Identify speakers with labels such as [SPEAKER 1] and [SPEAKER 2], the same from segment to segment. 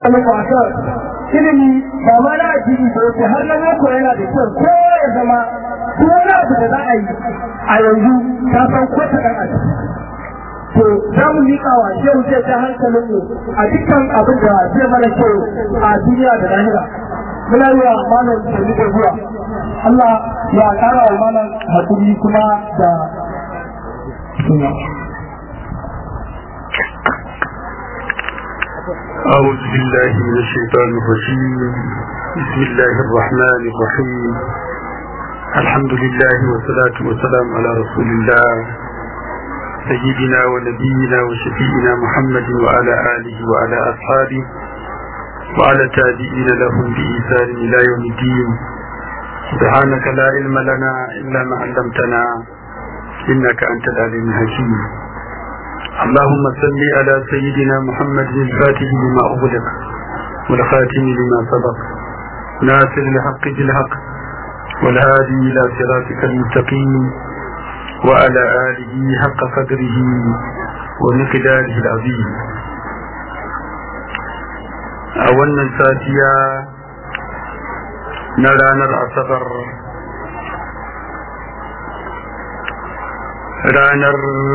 [SPEAKER 1] alƙasar ilimi ba ma na addini ba ko har na boko yana da kyau ko ya zama ko wani abu da za a yi a yanzu ta san ko ta ɗan adam to za mu miƙa wa shehu zai ta hankalin mu a dukkan abin da zai mana kyau a duniya da lahira muna yi wa malam da da zuwa Allah ya ƙara wa malam hakuri kuma da
[SPEAKER 2] أعوذ بالله من الشيطان الرجيم بسم الله الرحمن الرحيم الحمد لله والصلاة والسلام على رسول الله سيدنا ونبينا وشفينا محمد وعلى آله وعلى أصحابه وعلى تابعين لهم بإيثار إلى يوم الدين سبحانك لا علم لنا إلا ما علمتنا إنك أنت العليم الحكيم اللهم صل على سيدنا محمد الفاتح لما أغلق والخاتم لما سبق ناصر الحق بالحق والهادي إلى صراطك المستقيم وعلى آله حق قدره ومقداره العظيم أولا ساتيا نرانا الأصبر ranar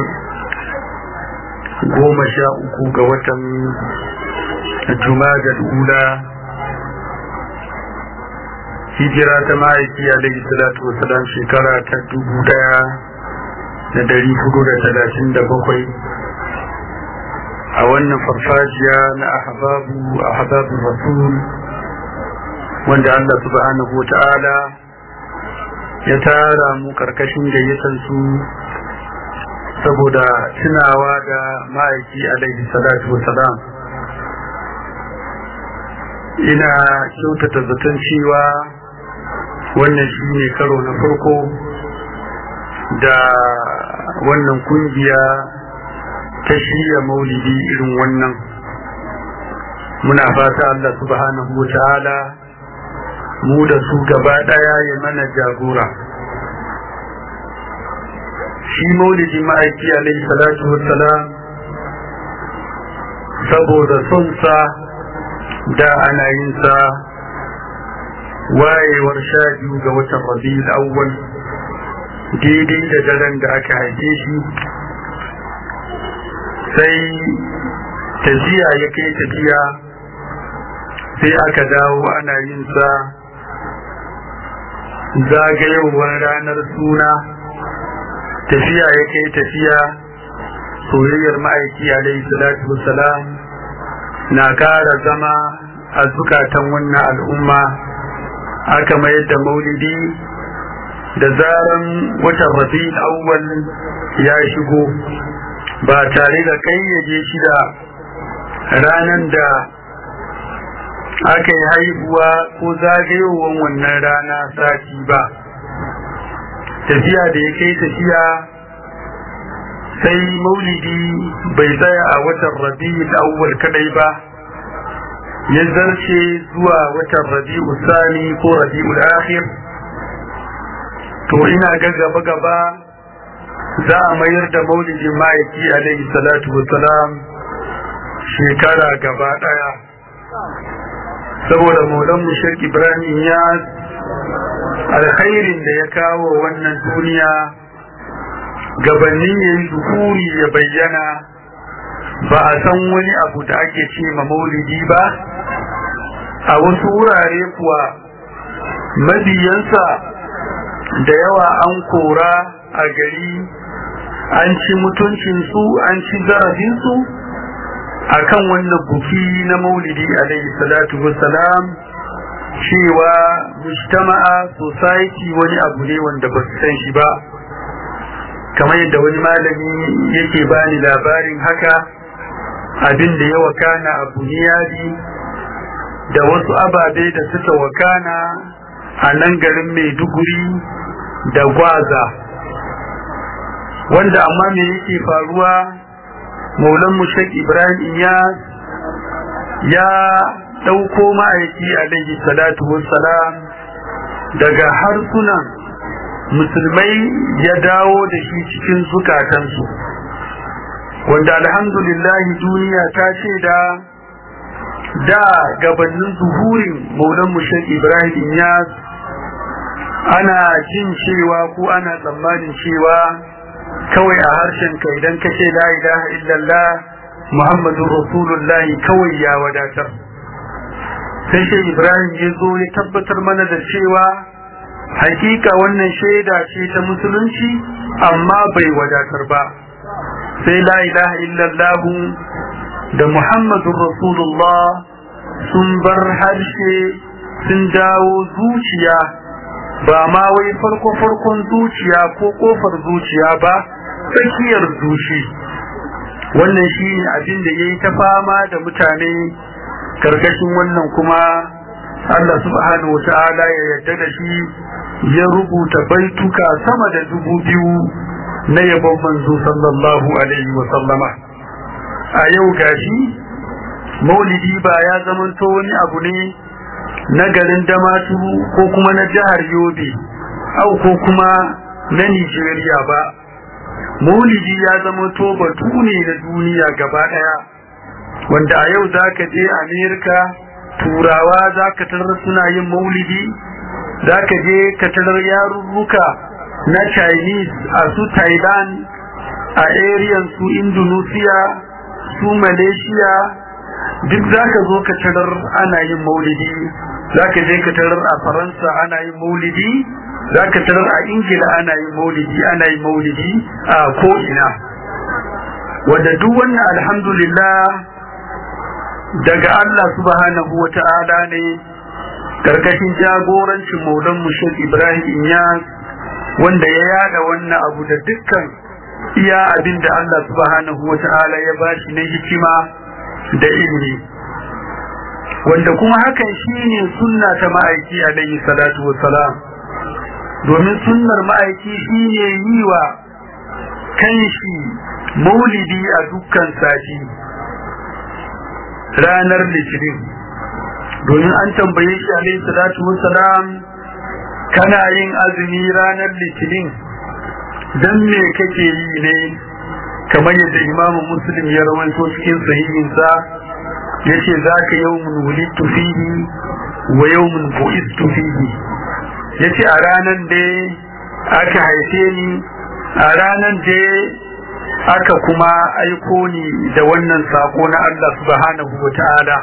[SPEAKER 2] goma sha uku ga watan juma'a ula hijira ta ma'aiki alaihi salatu wasalam shekara ta dubu daya da dari hudu da talatin da bakwai a wannan farfajiya na ahbabu ahbabu rasul wanda Allah subhanahu ta'ala ya tara mu karkashin gayyatar su saboda tunawa da ma'aiki alaihi salatu wasalam ina kyautata zaton cewa wannan shi ne karo na farko da wannan kungiya ta shirya maulidi irin wannan muna fata Allah subhanahu wa ta'ala mu da su gaba daya ya mana jagora shi maulidi ma'aiki alaihi salatu wassalam saboda son sa da ana yin sa wayewar sha biyu ga watan rabi'ul awwal daidai da daren da aka haife shi sai tafiya ya kai tafiya sai aka dawo ana yin sa zagayowar ranar suna tafiya ya kai tafiya soyayyar ma'aiki alaihi salatu wassalam na kara zama a zukatan wannan al'umma aka mayar da maulidi da zaran watan rabi'ul awwal ya shigo ba tare da kayyade shi da ranar da aka yi haihuwa ko zagayowar wannan rana sati ba tafiya da ya kai tafiya sai maulidi bai tsaya a watan rabi'ul awwal kadai ba ya zarce zuwa watan rabi'ul sani ko rabi'ul akhir to ina ga gaba gaba za a mayar da maulidin ma'aiki alaihi salatu wassalam shekara gaba daya saboda maulan mushrik ibrahim ya alkhairin da ya kawo wannan duniya gabanin ya yi zuhuri ya bayyana ba a san wani abu da ake ce ma maulidi ba a wasu wurare kuwa mabiyansa da yawa an kora a gari an ci mutuncinsu an ci zarafinsu a kan wannan buki na maulidi alaihi salatu wassalam cewa mujtama'a society wani abu ne wanda ba su san shi ba kamar yadda wani malami yake bani labarin haka abin da ya wakana a buniyadi da wasu ababe da suka wakana a nan garin maiduguri da gwaza wanda amma me yake faruwa maulan mushek ibrahim ya ya ɗauko ma'aiki alaihi salatu wassalam daga harsunan musulmai ya dawo da shi cikin zukatansu wanda alhamdulillahi duniya ta ce da da gabanin zuhurin maulan mushan ibrahim inyas ana jin cewa ko ana tsammanin cewa kawai a harshen ka idan ka ce la ilaha illallah muhammadu rasulullahi kawai ya wadatar sai shi ibrahim ya zo ya tabbatar mana da cewa hakika wannan shaida ce ta musulunci amma bai wadatar ba sai la ilaha illallah da muhammadu rasulullah sun bar harshe sun dawo zuciya ba ma wai farko farkon zuciya ko kofar zuciya ba tsakiyar zuci wannan shi ne abin da ya yi ta fama da mutane karkashin wannan kuma Allah subhanahu wa ta'ala ya yarda da shi ya rubuta baituka sama da dubu biyu na yabon manzo sallallahu alaihi wa sallama a yau gashi maulidi ba ya zamanto wani abu ne na garin damaturu ko kuma na jihar yobe au ko kuma na nigeria ba maulidi ya zamanto batu ne na duniya gaba daya wanda a yau za ka je amerika turawa za ka tarar suna yin maulidi za ka je ka tarar yarurruka na chinese a su thailand a ariyan su indonesia su malaysia duk za ka zo ka tarar ana yin maulidi za ka je ka tarar a faransa ana yin maulidi za ka tarar a ingila ana yin maulidi ana yin maulidi a ko'ina wadda duk wannan alhamdulillah daga Allah subhanahu wa ta'ala ne karkashin jagorancin maulan mushek Ibrahim Inyas wanda ya yada wannan abu da dukkan iya abin da Allah subhanahu wa ta'ala ya bashi na hikima da ilimi wanda kuma hakan shine sunna ta ma'aiki alaihi salatu wassalam domin sunnar ma'aiki shine yi wa kanshi maulidi a dukkan sati ranar litinin domin an tambaye shi alaihi salatu wassalam kana yin azumi ranar litinin dan me kake yi ne kamar yadda imamu muslim ya rawaito cikin sahihinsa yace zaka yawmun wulidtu fihi wa yawmun bu'istu fihi yace a ranan da aka haife ni a ranan da aka kuma aiko ni da wannan sako na Allah subhanahu wa ta'ala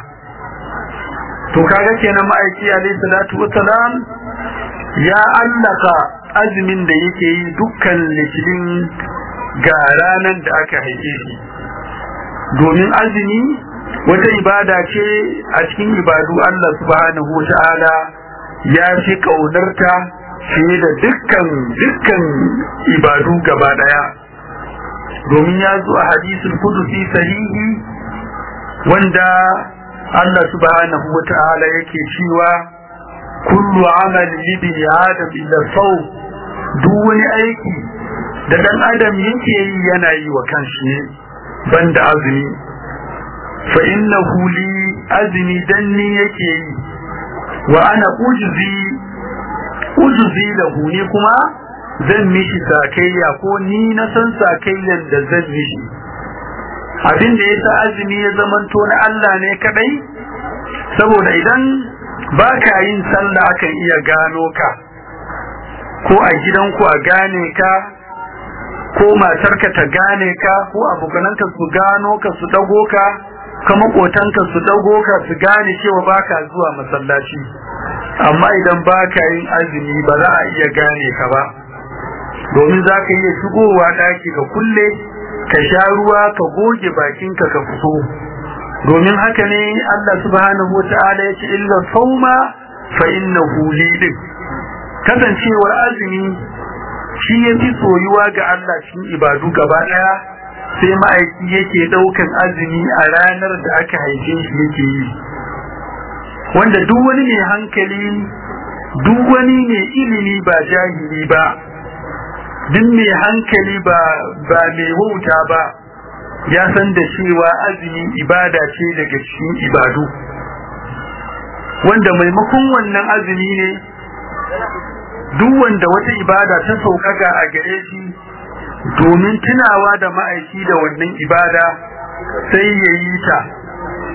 [SPEAKER 2] to kaga kenan ma'aiki alayhi salatu wassalam ya allaka azumin da yake yi dukkan litinin ga ranar da aka haife shi domin azumi wata ibada ce a cikin ibadu Allah subhanahu wa ta'ala ya fi kaunarta fiye da dukkan dukkan ibadu gaba daya domin ya zo a hadisul kudusi sahihi wanda Allah subhanahu wa ta'ala yake cewa kullu amal libni adam illa saw duk wani aiki da dan adam yake yi yana yi wa kanshi ne banda azumi fa innahu li azmi danni yake yi wa ana ujzi ujzi lahu ni kuma zan mishi sakayya ko ni na san sakayyan da zan mishi abin da yasa azumi ya zamanto na Allah ne kadai saboda idan ba ka yin sallah akan iya gano ka ko a gidanku a gane ka ko matarka ta gane ka ko abokananka su gano ka su dago ka ka makotanka su dago ka su gane cewa baka zuwa masallaci amma idan baka yin azumi ba za a iya gane ka ba domin za ka iya shigowa daki ka kulle ka sha ruwa ka goge bakinka ka fito domin haka ne Allah subhanahu wata'ala ya ce illa sauma fa innahu lidin kasancewar azumi shi ya fi soyuwa ga Allah cikin ibadu gaba daya sai ma'aiki yake daukan azumi a ranar da aka haife shi yake yi wanda duk wani mai hankali duk wani mai ilimi ba jahili ba duk mai hankali ba ba mai wauta ba ya san da cewa azumi ibada ce daga cikin ibadu wanda maimakon wannan azumi ne duk wanda wata ibada ta sauƙaƙa a gare shi domin tunawa da ma'aiki da wannan ibada sai ya yi ta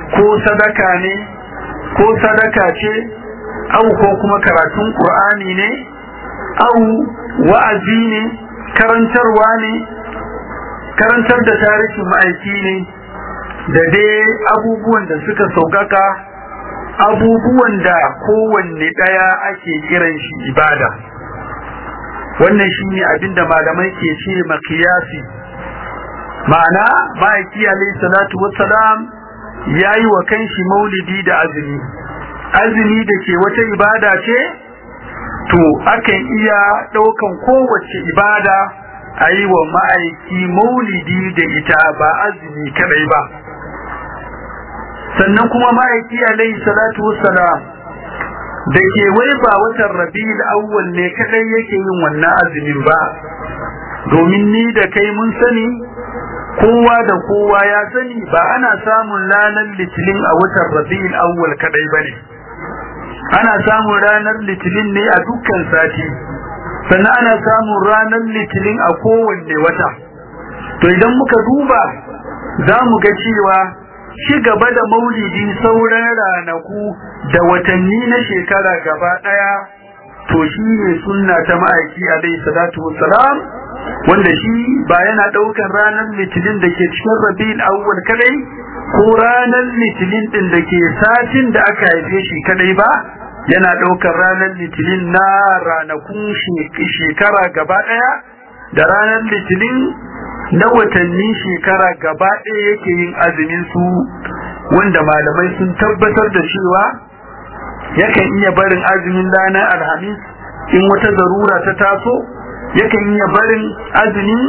[SPEAKER 2] ko sadaka ne ko sadaka ce au ko kuma karatun qur'ani ne au wa'azi ne karantarwa ne karantar da tarihin ma'aiki ne da dai abubuwan da suka saukaka abubuwan da kowanne ɗaya ake kiran shi ibada wannan shi ne abinda malamai ke ce makiyasi ma'ana ma'aiki alaihi salatu wassalam ya yi wa kanshi maulidi da azumi azumi da ke wata ibada ce to akan iya ɗaukan kowace ibada a yi wa ma'aiki maulidi da ita ba azumi kadai ba sannan kuma ma'aiki alaihi salatu wassalam da ke wai ba watan rabi'ul awwal ne kadai yake yin wannan azumin ba domin ni da kai mun sani kowa da kowa ya sani ba ana samun ranar litinin a watan rabi'ul awwal kadai bane ana samun ranar litinin ne a dukkan sati sannan ana samun ranar litinin a kowanne wata to idan muka duba za mu ga cewa shi gaba da maulidi sauran ranaku da watanni na shekara gaba daya to shi ne sunna ta ma'aiki alaihi salatu wassalam wanda shi ba yana daukan ranar litinin da ke cikin rabi'ul awwal kadai ko ranar litinin din da ke satin da aka haife shi kadai ba yana daukar ranar litinin na ranakun shekara gaba daya da ranar litinin na watanni shekara gaba ɗaya yake yin azumin su wanda malamai sun tabbatar da cewa yakan iya barin azumin ranar alhamis in wata zarura ta taso yakan iya barin azumin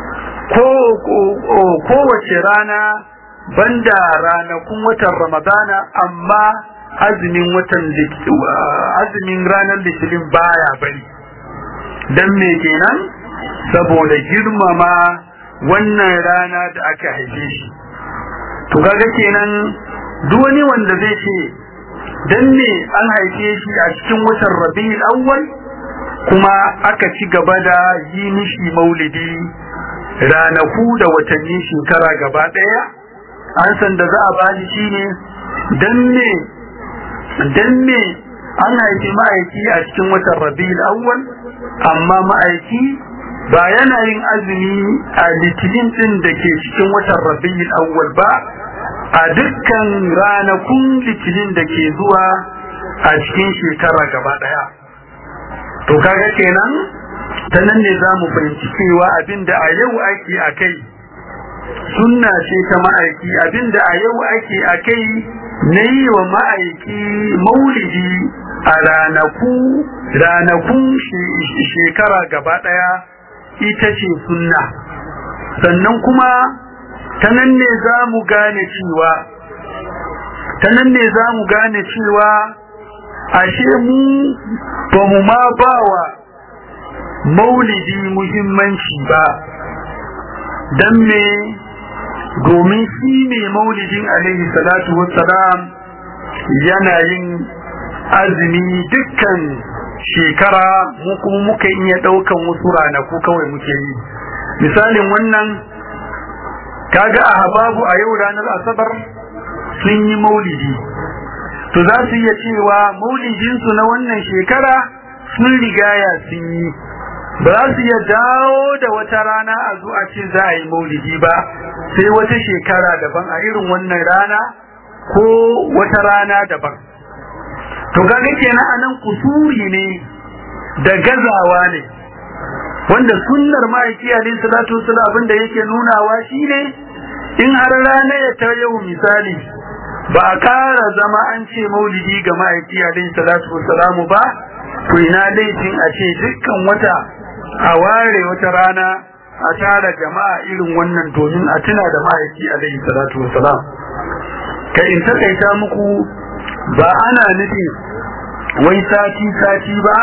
[SPEAKER 2] kowace rana banda ranakun watan ramadana amma azumin watan azumin ranar litinin baya bari dan me kenan saboda girmama wannan rana da aka haife shi to kaga kenan duk wani wanda zai ce dan me an haife shi a cikin watan Rabiul Awwal kuma aka ci gaba da yi mishi maulidi ranaku da watanni shekara gaba daya an san da za a bani shine dan me dan me an haifi ma'aiki a cikin watan Rabiul Awwal amma ma'aiki ba yana yin azumi a litinin din da ke cikin watan rabiul awwal ba a dukkan ranakun litinin da ke zuwa a cikin shekara gaba daya to kaga kenan ta nan ne za mu fahimci cewa abinda a yau ake a kai sunna ce ta ma'aiki abinda a yau ake a kai na yi wa ma'aiki maulidi a ranaku ranakun shekara gaba daya ita ce sunna sannan kuma ta nan ne za mu gane cewa ta nan ne za mu gane cewa ashe mu ba mu ma ba wa maulidi muhimmanci ba don me domin shi ne maulidin alaihi salatu wassalam yana yin azumi dukkan shekara mu kuma muka iya daukan wasu ranaku kawai muke yi misalin wannan kaga a hababu a yau ranar asabar sun yi maulidi to za su iya cewa maulidinsu na wannan shekara sun rigaya sun yi ba za su iya dawo da wata rana a zo a ce za a yi maulidi ba sai wata shekara daban a irin wannan rana ko wata rana daban to kaga kenan anan kusuri ne da gazawa ne wanda sunnar ma'aiki alayhi salatu wasallam abinda yake nunawa shine in har rana ya ta yau misali ba a ƙara zama an ce maulidi ga ma'aiki alayhi salatu wasallam ba to ina laifin a ce dukkan wata a ware wata rana a tara jama'a irin wannan domin a tuna da ma'aiki alayhi salatu wasallam kai in takaita muku ba ana nufi wai sati sati ba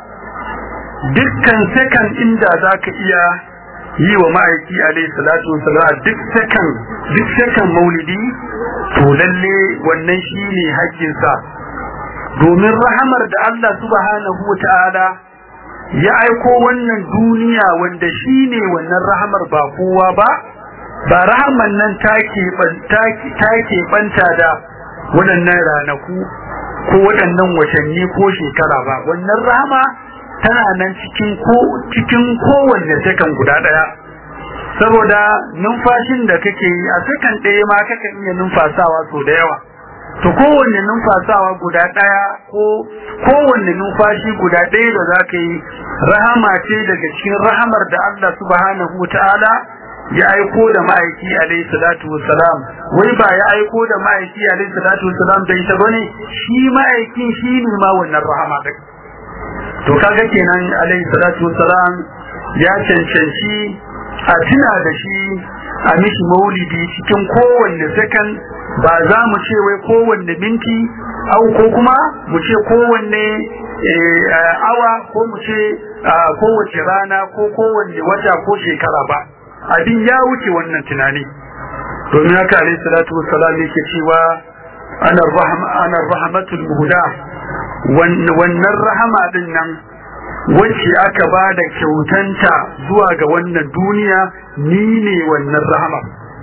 [SPEAKER 2] dukkan sakan inda za ka iya yi wa ma'aiki alaihi salatu wasalam duk sakan duk sakan maulidi to lalle wannan shine haƙƙinsa domin rahamar da Allah subhanahu wata'ala ya aiko wannan duniya wanda shine wannan rahamar ba kowa ba ba rahaman nan take take banta da waɗannan ranaku ko waɗannan watanni ko shekara ba wannan rahama tana nan cikin ko cikin kowanne sakan guda ɗaya saboda numfashin da kake yi a sakan ɗaya ma kakan iya numfasawa sau da yawa to kowanne numfasawa guda ɗaya ko kowanne numfashi guda ɗaya da za ka yi rahama ce daga cikin rahamar da Allah subhanahu wa ta'ala ya aiko da ma'aiki alaihi salatu wassalam wai ba ya aiko da ma'aiki alaihi salatu wassalam da ita bane shi ma'aikin shi ne ma wannan rahama din to kaga kenan alaihi salatu wassalam ya cancanci a tuna da shi a mishi maulidi cikin kowanne sakan ba za mu ce wai kowanne minti au ko kuma mu ce kowanne awa ko mu ce kowace rana ko kowanne wata ko shekara ba abin ya wuce wannan tunani domin haka alayhi salatu wassalam yake cewa ana rahma ana rahmatul muhda wannan rahama din nan wacce aka ba da kyautanta zuwa ga wannan duniya ni ne wannan rahama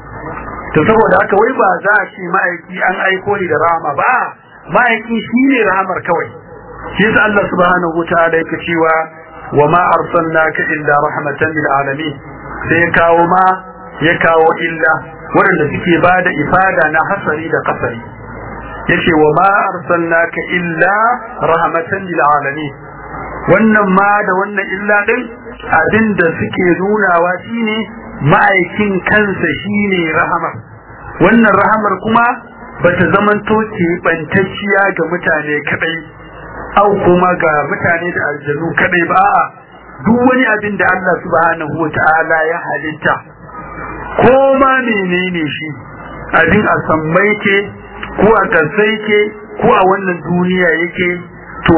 [SPEAKER 2] to saboda haka wai ba za a ce ma'aiki an aiko ni da rahama ba ma'aiki shi ne rahamar kawai shi yasa Allah subhanahu wa ta'ala yake cewa wa ma arsalnaka illa rahmatan lil alamin sai ya kawo ma ya kawo illa waɗanda suke ba da ifada na hasari da kasari yace wa ma arsalnaka illa rahmatan lil alamin wannan ma da wannan illa din abinda suke nunawa shine ma'aikin kansa shine rahama wannan rahamar kuma bata zamanto ce bantacciya ga mutane kadai au kuma ga mutane da aljanu kadai ba a'a duk wani abin da Allah subhanahu wa ta'ala ya halitta ko ma menene shi abin a sammai ke ko a kasai ke ko a wannan duniya yake to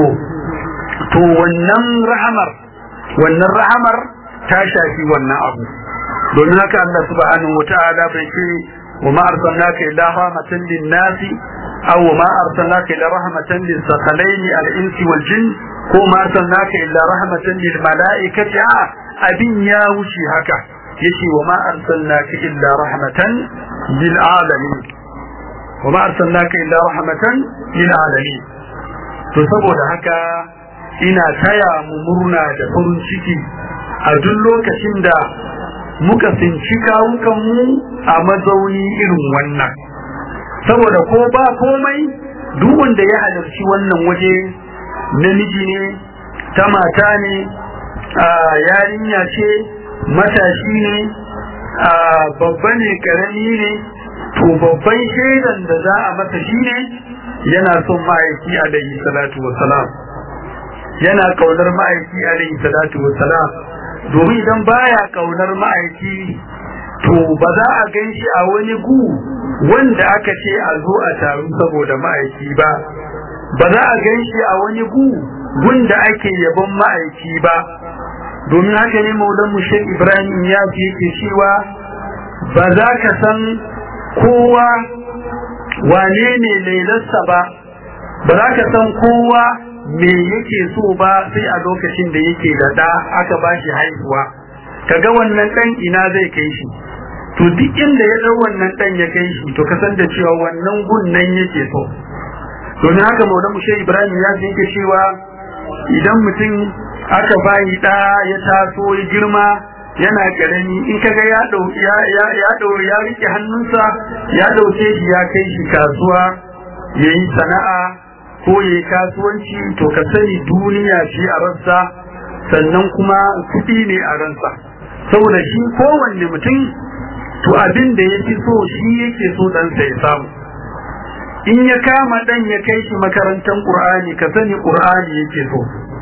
[SPEAKER 2] to wannan rahamar wannan rahamar ta shafi wannan abu domin haka Allah subhanahu wa ta'ala bai ce wa ma arsalnaka illa rahmatan lin-nasi aw ma arsalnaka illa rahmatan lis-sakhalain al-insi wal-jinn ko ma arsalnaka illa rahmatan lil-mala'ikati abin ya wuce haka yace wa ma arsalnaka illa rahmatan lil-alamin wa ma arsalnaka illa rahmatan lil-alamin to saboda haka ina taya mu murna da farin ciki a duk lokacin da muka tsinci kawukanmu a mazauni irin wannan saboda ko ba komai duk wanda ya halarci wannan waje namiji ne ta mata ne a yarinya ce matashi ne a babba ne karami ne to babban shaidan da za a masa shine yana son ma'aiki alaihi salatu wassalam yana kaunar ma'aiki alaihi salatu wassalam domin idan baya kaunar ma'aiki to ba za a gan shi a wani gu wanda aka ce a zo a taru saboda ma'aiki ba ba za a gan shi a wani gu gunda ake yabon ma'aiki ba domin haka ne maulan mushe ibrahim ya fi yake cewa ba za ka san kowa wane ne lailarsa ba ba za ka san kowa me yake so ba sai a lokacin da yake da ɗa aka ba shi haihuwa kaga wannan ɗan ina zai kai shi to duk inda ya ɗau wannan ɗan ya kai shi to ka san da cewa wannan gun nan yake so domin haka maulan mushe ibrahim ya yake cewa idan mutum aka bayi ɗa ya taso ya girma yana karami in kaga ya dau ya ya ya dau ya rike hannunsa ya dauke shi ya kai shi kasuwa yayi sana'a ko yayi kasuwanci to ka sani duniya ce a ransa sannan kuma kuɗi ne a ransa saboda shi kowanne mutum to abin da ya fi so shi yake so ɗansa ya samu in ya kama ɗan ya kai shi makarantar ƙur'ani ka sani ƙur'ani yake so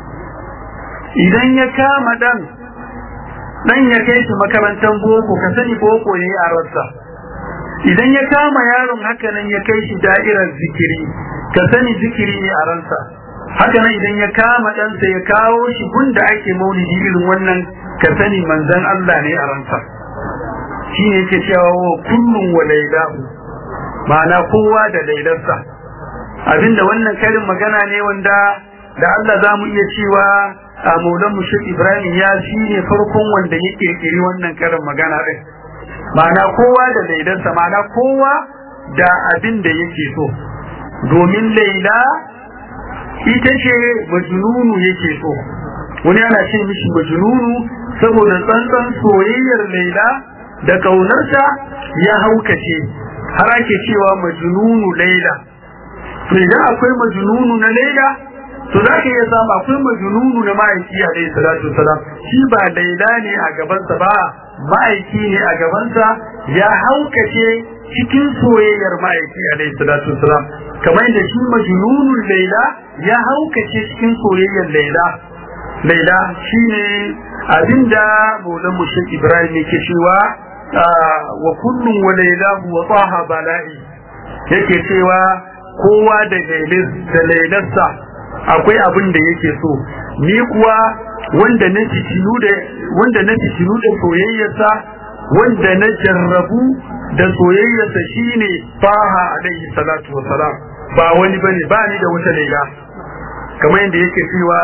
[SPEAKER 2] idan ya kama ɗan dan ya kai shi makarantar boko ka sani boko ne a rassa idan ya kama yaron haka nan ya kai shi da'irar zikiri ka sani zikiri ne a ransa haka nan idan ya kama ɗansa ya kawo shi gunda ake maulidi irin wannan ka sani manzon Allah ne a ransa shi ne yake cewa wa kullum wa lailahu ma'ana kowa da lailarsa abinda wannan karin magana ne wanda da Allah za mu iya cewa a maulan mushrik ibrahim ya shi ne farkon wanda ya kirkiri wannan karin magana din ma'ana kowa da laidansa ma'ana kowa da abin da yake so domin laila ita ce majnunu yake so wani ana ce mishi majnunu saboda tsantsan soyayyar laila da kaunarta ya haukace har ake cewa majnunu laila to idan akwai majnunu na laila to za ka iya samu akwai majnunu na ma'aiki alaihi salatu wasalam shi ba laila ne a gabansa ba ma'aiki ne a gabansa ya haukace cikin soyayyar ma'aiki alaihi salatu wasalam kamar da shi majnunun laila ya haukace cikin soyayyar laila laila shine abinda maulan mushrik ibrahim yake cewa wa kullum wa lailahu wa taha bala'i yake cewa kowa da da lailarsa akwai abin da yake so ni kuwa wanda na fitinu da wanda na fitinu da soyayyarsa wanda na jarrabu da soyayyarsa shine faha alaihi salatu wa salam ba wani bane ba ni da wata laila kamar yadda yake cewa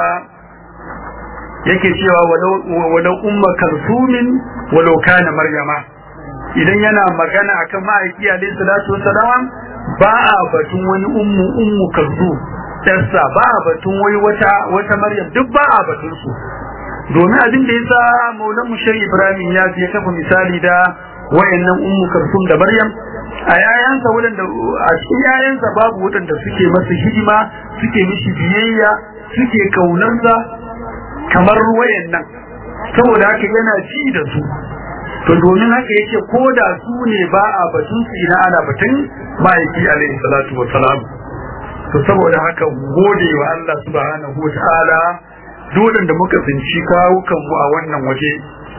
[SPEAKER 2] yake cewa walau umma kalsumin walau kana maryama idan yana magana akan ma'aiki alaihi salatu wa salam ba a batun wani ummu ummu kalsum yarsa ba a batun wai wata wata maryam duk ba a batun su domin abin da yasa maulan mushar ibrahim ya ya kafa misali da wayannan ummu karsum da maryam a yayansa wadanda a cikin yayansa babu wadanda suke masa hidima suke mishi biyayya suke kaunarsa kamar wayannan saboda haka yana ji da su to domin haka yake ko da su ne ba a batun su ina ana batun ma'aiki alaihi salatu wassalam to saboda haka gode wa Allah subhanahu wataala dole da muka tsinci kawukan mu a wannan waje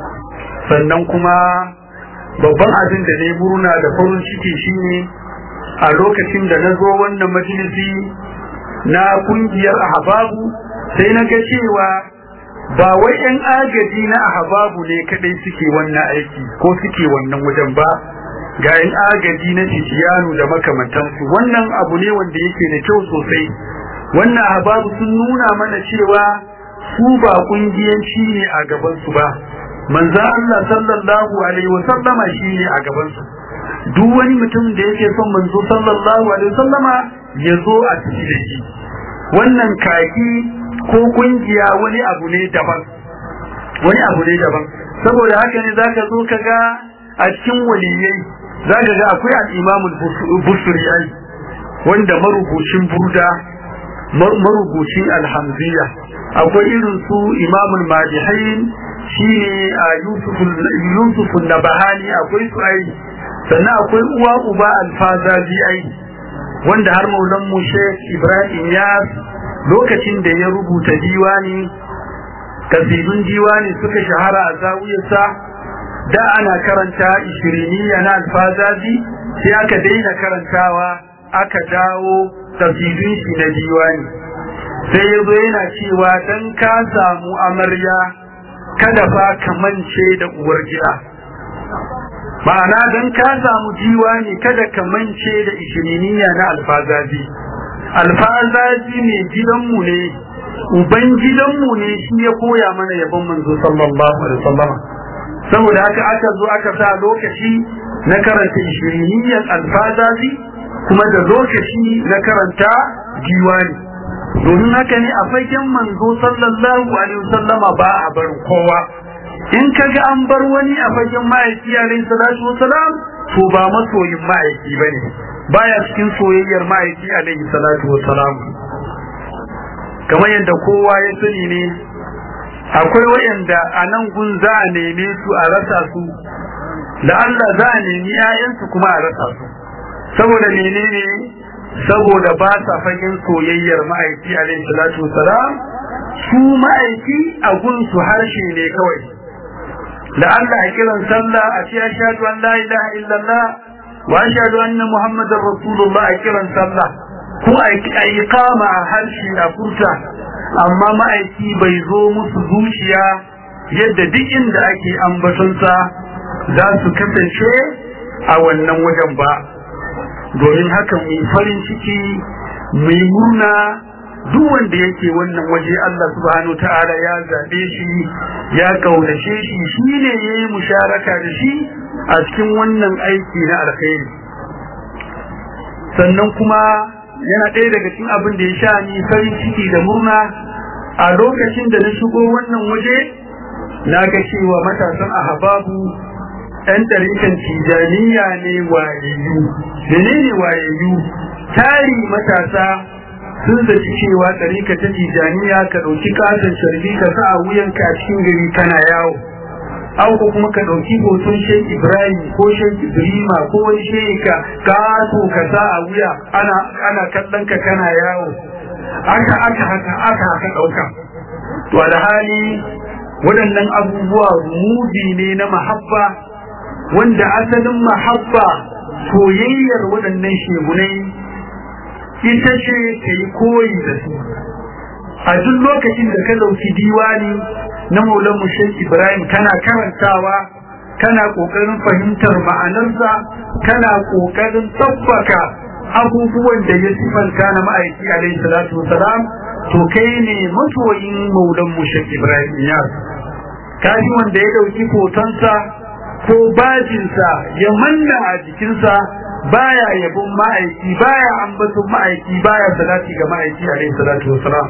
[SPEAKER 2] sannan kuma babban abin da ne murna da farin ciki shine a lokacin da na zo wannan majalisi na kungiyar ahbabu sai na ga cewa ba wai yan agaji na ahbabu ne kadai suke wannan aiki ko suke wannan wajen ba ga yan agaji na tijiyanu da makamantansu wannan abu ne wanda yake da kyau sosai wannan ahbabu sun nuna mana cewa su ba kungiyanci ne a gaban su ba manzo Allah sallallahu alaihi wa sallama shine a gaban su duk wani mutum da yake son manzo sallallahu alaihi wa sallama ya zo a cikin da shi wannan kaki ko kungiya wani abu ne daban wani abu ne daban saboda haka ne zaka zo ka ga a cikin waliyai zaka ga akwai al-Imam al-Busri wanda marubucin burda marubucin alhamziya akwai irin su imamul madihain shine a yusuf nabahani akwai su ai sannan akwai uwa uba alfazazi ai wanda har maulan mu sheikh ibrahim ya lokacin da ya rubuta diwani kasidun diwani suka shahara a zawiyarsa da ana karanta ishiriniya na alfazazi sai aka daina karantawa aka dawo kasidun shi na diwani sai ya zo yana cewa dan ka samu amarya kada fa ka mance da uwar gida ma'ana dan ka samu diwani kada ka mance da ishiriniya na alfazazi alfazazi ne gidanmu ne uban gidanmu ne shi ya koya mana yabon manzo sallallahu alaihi wasallam saboda haka aka zo aka sa lokaci na karanta ishiriniyan alfazazi kuma da lokaci na karanta diwani domin haka ne a fagen manzo sallallahu alaihi wasallama ba a bar kowa in kaga an bar wani a fagen ma'aiki alaihi salatu wasalam to ba masoyin ma'aiki bane baya cikin soyayyar ma'aiki alaihi salatu wasalam kamar yadda kowa ya sani ne akwai wayanda a nan gun za a neme su a rasa su da Allah za a nemi 'ya'yansu kuma a rasa su saboda menene saboda ba sa fagen soyayyar ma'aiki alaihi salatu wasalam su ma'aiki a gunsu harshe ne kawai da Allah a kiran sallah a ce ashhadu an la ilaha illallah wa ashhadu anna muhammadar rasulullah a kiran sallah ko a iqama a harshe a furta amma ma'aiki bai zo musu zuciya yadda duk inda ake ambatonsa za su kasance a wannan wajen ba domin haka mu farin ciki mu murna duk wanda yake wannan waje Allah subhanahu ta'ala ya zabe shi ya kaunace shi shine yayi musharaka da shi a cikin wannan aiki na alkhairi sannan kuma yana ɗaya daga cikin abin da ya sha ni farin ciki da murna a lokacin da na shigo wannan waje na ga cewa matasan ahababu ɗan ɗarikan tijaniya ne wayayyu menene wayayyu tari matasa sun zaci cewa ɗarika ta tijaniya ka ɗauki katon sharbi ka sa a wuyanka a cikin gari kana yawo an ko kuma ka ɗauki hoton shek ibrahim ko shek ibrima ko wani sheka kato ka sa a wuya ana ana kallon ka kana yawo aka aka haka aka haka ɗauka to alhali waɗannan abubuwa rumuzi ne na mahabba wanda asalin mahabba soyayyar waɗannan shegunai ita ce ka yi koyi da su a duk lokacin da ka ɗauki diwani na maulan mushek ibrahim kana karantawa kana ƙoƙarin fahimtar ma'anarsa kana ƙoƙarin tabbaka abubuwan da ya sifanta na ma'aiki alaihi salatu wasalam to kai ne masoyin maulan mushek ibrahim yas kaji wanda ya ɗauki hotonsa ko bajinsa ya manna a jikinsa baya yabon ma'aiki baya ambaton ma'aiki baya salati ga ma'aiki alaihi salatu wasalam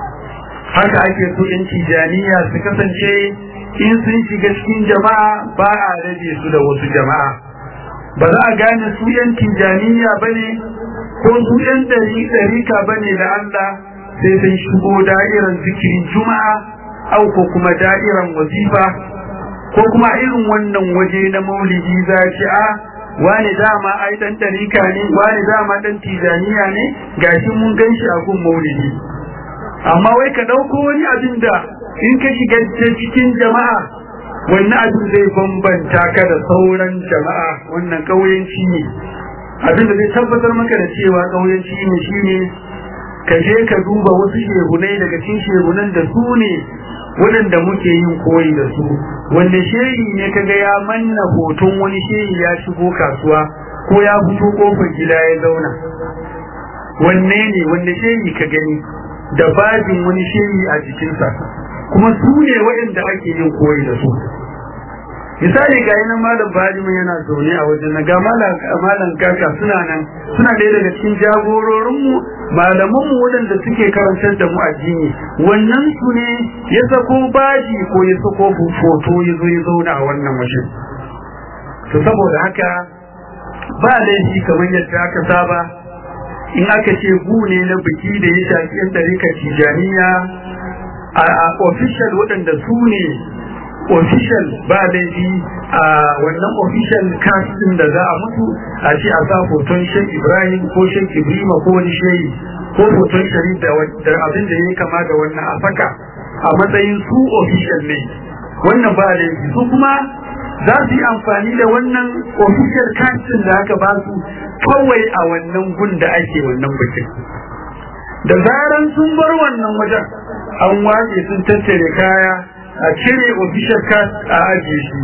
[SPEAKER 2] haka ake so yan tijaniya su kasance in sun shiga cikin jama'a ba a rage su da wasu jama'a ba za a gane su yan tijaniya ba ne ko su yan ɗarika ba ne da Allah sai sun shigo da'iran zikirin juma'a au ko kuma da'iran wazifa ko kuma irin wannan waje na maulidi za ci a wani dama ai dan ɗarika ne wani dama dan tijaniya ne gashi mun gan shi a gun maulidi amma wai ka ɗauko wani abin da in ka shiga cikin jama'a wannan abin zai bambanta ka da sauran jama'a wannan ƙauyenci ne abin da zai tabbatar maka da cewa ƙauyenci ne shine ka je ka duba wasu shehunai daga cikin shehunan da su ne waɗanda muke yin koyi da su wanda shehi ne kaga ya manna hoton wani shehi ya shigo kasuwa ko ya fito kofar gida ya zauna wanne ne wanda shehi ka gani da bajin wani shehi a jikinsa kuma su ne waɗanda ake yin koyi da su misali ga yanan malam bajima yana zaune a wajen na ga malam kaka suna nan suna ɗaya daga cikin jagororinmu malamanmu waɗanda suke karantar da mu addini wannan su ne ya sako baji ko ya sako foto ya zo ya zauna a wannan wajen to saboda haka ba laifi kamar yadda aka saba in aka ce gu ne na biki da ya shafi yan tarika tijaniya a official waɗanda su ne official ba laifi a wannan official cast din da za a mutu a ce a sa hoton shan ibrahim ko shan ibrima ko wani shehi ko hoton sharif da abin da ya kama da wannan a saka a matsayin su official ne wannan ba laifi su kuma za su yi amfani da wannan official cast din da aka ba su kawai a wannan gun da ake wannan bikin da zaran sun bar wannan wajen an wace sun tattare kaya a cire official card a ajiye shi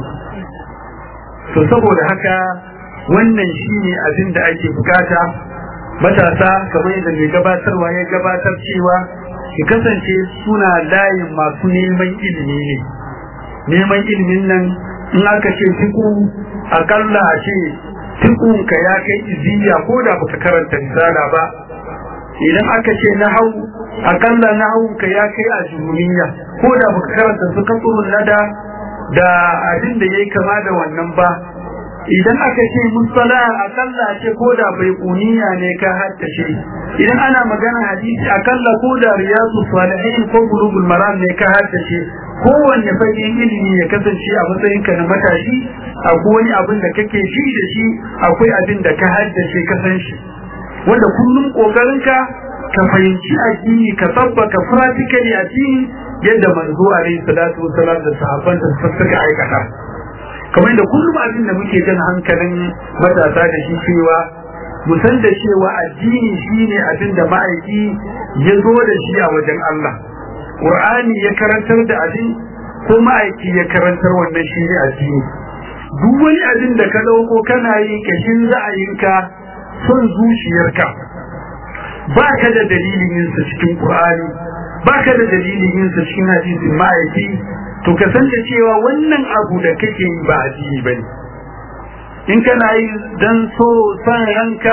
[SPEAKER 2] to saboda haka wannan shine abin da ake bukata matasa kamar yadda mai gabatarwa ya gabatar cewa ki kasance suna layin masu neman ilimi ne neman ilimin nan in aka ce fiku akalla a ce fikunka ya kai iziya ko da baka karanta risala ba idan aka ce na hau akalla na ka ya kai a jurumiya ko da baka karanta su kasurun nada da abin da yayi kama da wannan ba idan aka ce musala akalla ce ko da bai kuniya ne ka haddace idan ana magana hadisi akalla ko da riyadu salihin ko bulugul maram ne ka haddace kowanne fagen ilimi ya kasance a matsayin ka na matashi akwai wani abin da kake shi da shi akwai abin da ka haddace ka san shi wanda kullum kokarinka ka fahimci addini ka tabbaka practically addini yadda manzo alaihi salatu wasalam da sahabban da suka aikata kamar da kullum abin da muke jan hankalin matasa da shi cewa mu san da cewa addini shine abin da ma'aiki ya zo da shi a wajen Allah Qur'ani ya karantar da abin ko ma'aiki ya karantar wannan shi ne addini duk wani abin da ka dauko kana yi kashin ra'ayinka son zuciyarka ba ka da dalilin yin sa cikin Qur'ani ba ka da dalilin yin sa cikin hadisin ma'aiki to ka san da cewa wannan abu da kake yi ba addini bane in kana yi dan so san ranka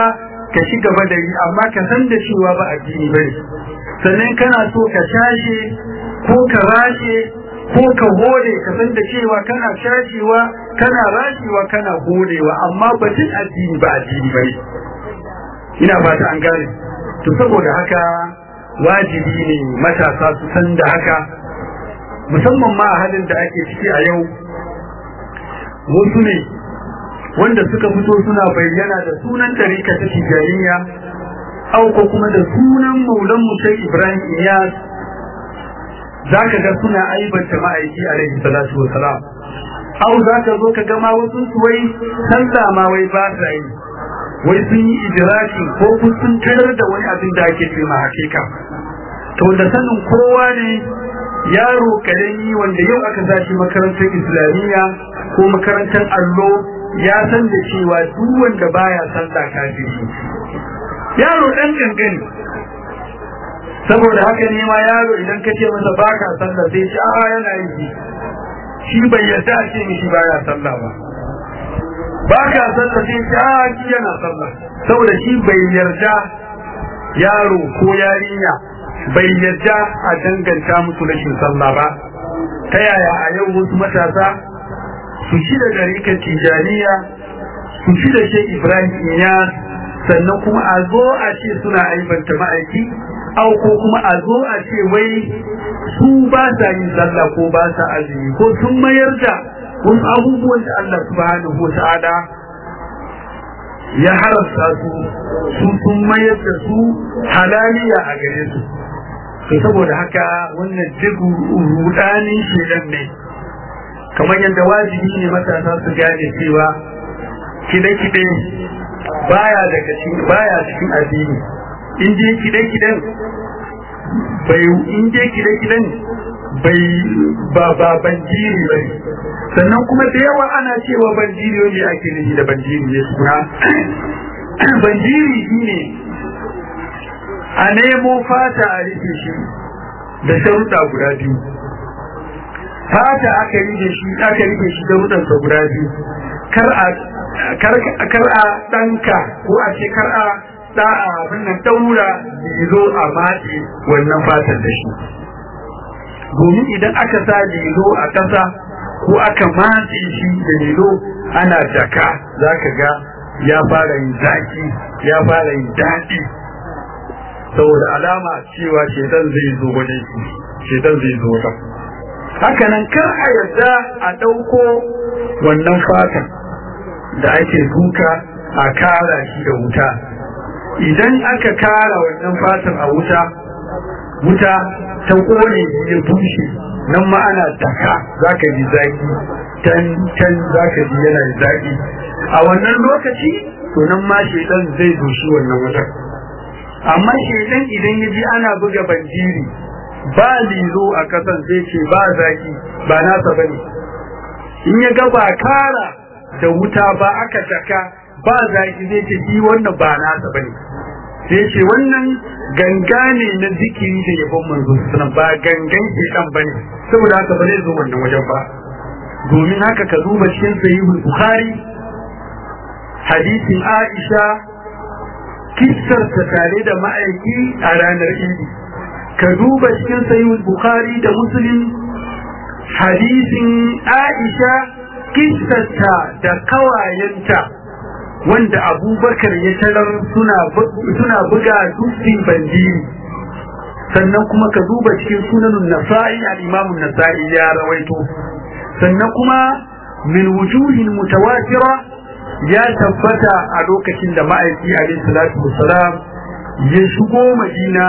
[SPEAKER 2] ka ci gaba da yi amma ka san da cewa ba addini bane sannan kana so ka shashe ko ka rashe ko ka hode ka san da cewa kana shashewa kana rashewa kana hodewa amma batun addini ba addini bane ina fata an gane to saboda haka wajibi ne matasa su san da haka musamman ma a halin da ake ciki a yau wasu ne wanda suka fito suna bayyana da sunan tarika ta tijaniya au ko kuma da sunan maulan mutai ibrahim iyas za ka ga suna aibanta ma'aiki alaihi salatu wa salam au za ka zo ka gama wasu su wai sallah ma wai ba sa yi wai sun yi idiraki ko sun tarar da wani abin da ake ce ma hakika to da sanin kowa ne yaro karami wanda yau aka zashi makarantar islamiyya ko makarantar allo ya san da cewa duk wanda baya sallah kafiri yaro dan gangani saboda haka ne ma yaro idan ka ce masa baka sallah sai ce a yana yi shi bai yarda a ce mishi baya sallah ba baka sallah sai ce a shi yana sallah saboda shi bai yarda yaro ko yarinya bai yarda a danganta musu rashin sallah ba ta yaya a yau wasu matasa su ci da ɗarikan tijaniya su ci da shek ibrahim iyas sannan kuma a zo a ce suna aibanta ma'aiki au ko kuma a zo a ce wai su ba sa yin sallah ko ba sa azumi ko sun mayar da wasu abubuwan da Allah subhanahu wa ta'ala ya haramta su su sun mayar da su halaliya a gare su to saboda haka wannan duk rudanin shedan ne kamar yadda wajibi ne matasa su gane cewa kide-kide baya daga cikin baya cikin addini in je kide-kiden bai in je kide-kiden bai ba ba banjiri bai sannan kuma da yawa ana cewa banjiri ne ake nufi da banjiri ne suna banjiri shine a nemo fata a rike shi da sharuɗa guda biyu fata aka rike shi aka rike shi da rudansa guda biyu kar a kar a ɗanka ko a ce kar a da abin nan daura lilo a matse wannan fatar da shi domin idan aka sa lilo a ƙasa ko aka matse shi da lilo ana jaka za ka ga ya fara yin zaki ya fara yin daɗi saboda alama cewa shedan zai zo wajen shi shedan zai zo wajen haka nan kar a yarda a ɗauko wannan fatan da ake duka a kara shi da wuta idan aka kara wannan fatan a wuta wuta ta kone ya bushe nan ma ana daka zaka ji zaki can can zaka ji yana zaki a wannan lokaci to nan ma shedan zai doshi wannan wutar amma shedan idan ya ji ana buga banjiri ba lilo a kasan zai ce ba zaki ba nasa bane in ya ga ba kara da wuta ba aka daka ba zaki zai ce shi wannan ba nasa bane sai ce wannan ganga ne na zikiri da yabon manzo sunan ba gangan ke dan bane saboda haka ba zai zo wannan wajen ba domin haka ka duba cikin sahihul bukhari hadisin aisha kissar ta tare da ma'aiki a ranar idi ka duba cikin sahihul bukhari da muslim hadisin aisha kissarta da kawayenta wanda abubakar ya tarar suna buga dukkan bandiri sannan kuma ka duba cikin sunanun nasa'i al-imamun nasa'i ya rawaito sannan kuma min wujuhin mutawatira ya tabbata a lokacin da ma'aiki alaihi salatu wassalam ya shigo madina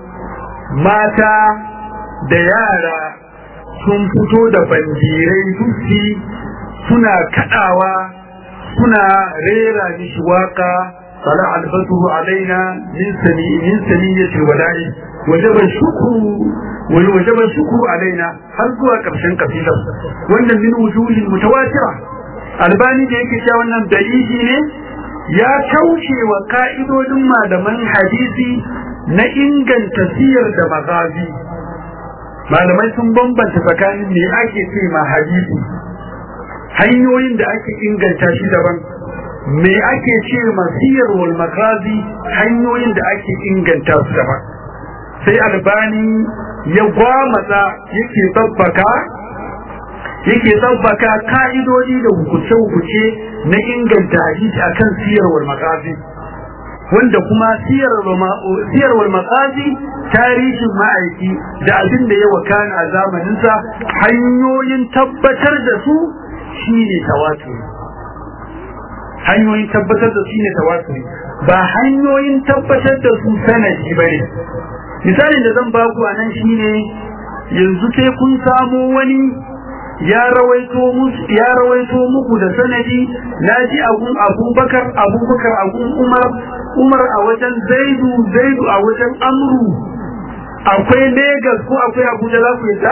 [SPEAKER 2] mata da yara sun fito da bandirai dukki suna kadawa suna rera mishi waka sala albatu alaina min sani min saniyati wala'i wajaba shukru wal wajaba shukru alaina har zuwa karshen kasidar wannan min wujuhin mutawatira albani da yake cewa wannan dalili ne ya kauce wa ka'idodin malaman hadisi na inganta siyar da magazi malamai sun bambanta tsakanin me ake ce ma hadisi hanyoyin da ake inganta shi daban me ake ce masiyar wal makazi hanyoyin da ake inganta su gaba sai albani ya gwamata yake tsabbaka yake tsabbaka ka'idodi da hukuce-hukuce na inganta hadisi akan siyarwar makazi wanda kuma siyarwar makazi tarihin ma'aiki da abin da ya wakana a zamaninsa hanyoyin tabbatar da su shine tawaturi hanyoyin tabbatar da su shine tawaturi ba hanyoyin tabbatar da su sanadi bane misalin da zan baku a nan shine yanzu sai kun samo wani ya rawaito musu ya rawaito muku da sanadi naji abun abubakar abubakar abun umar umar a wajen zaidu zaidu a wajen amru akwai Legas ko akwai abuja za ku yadda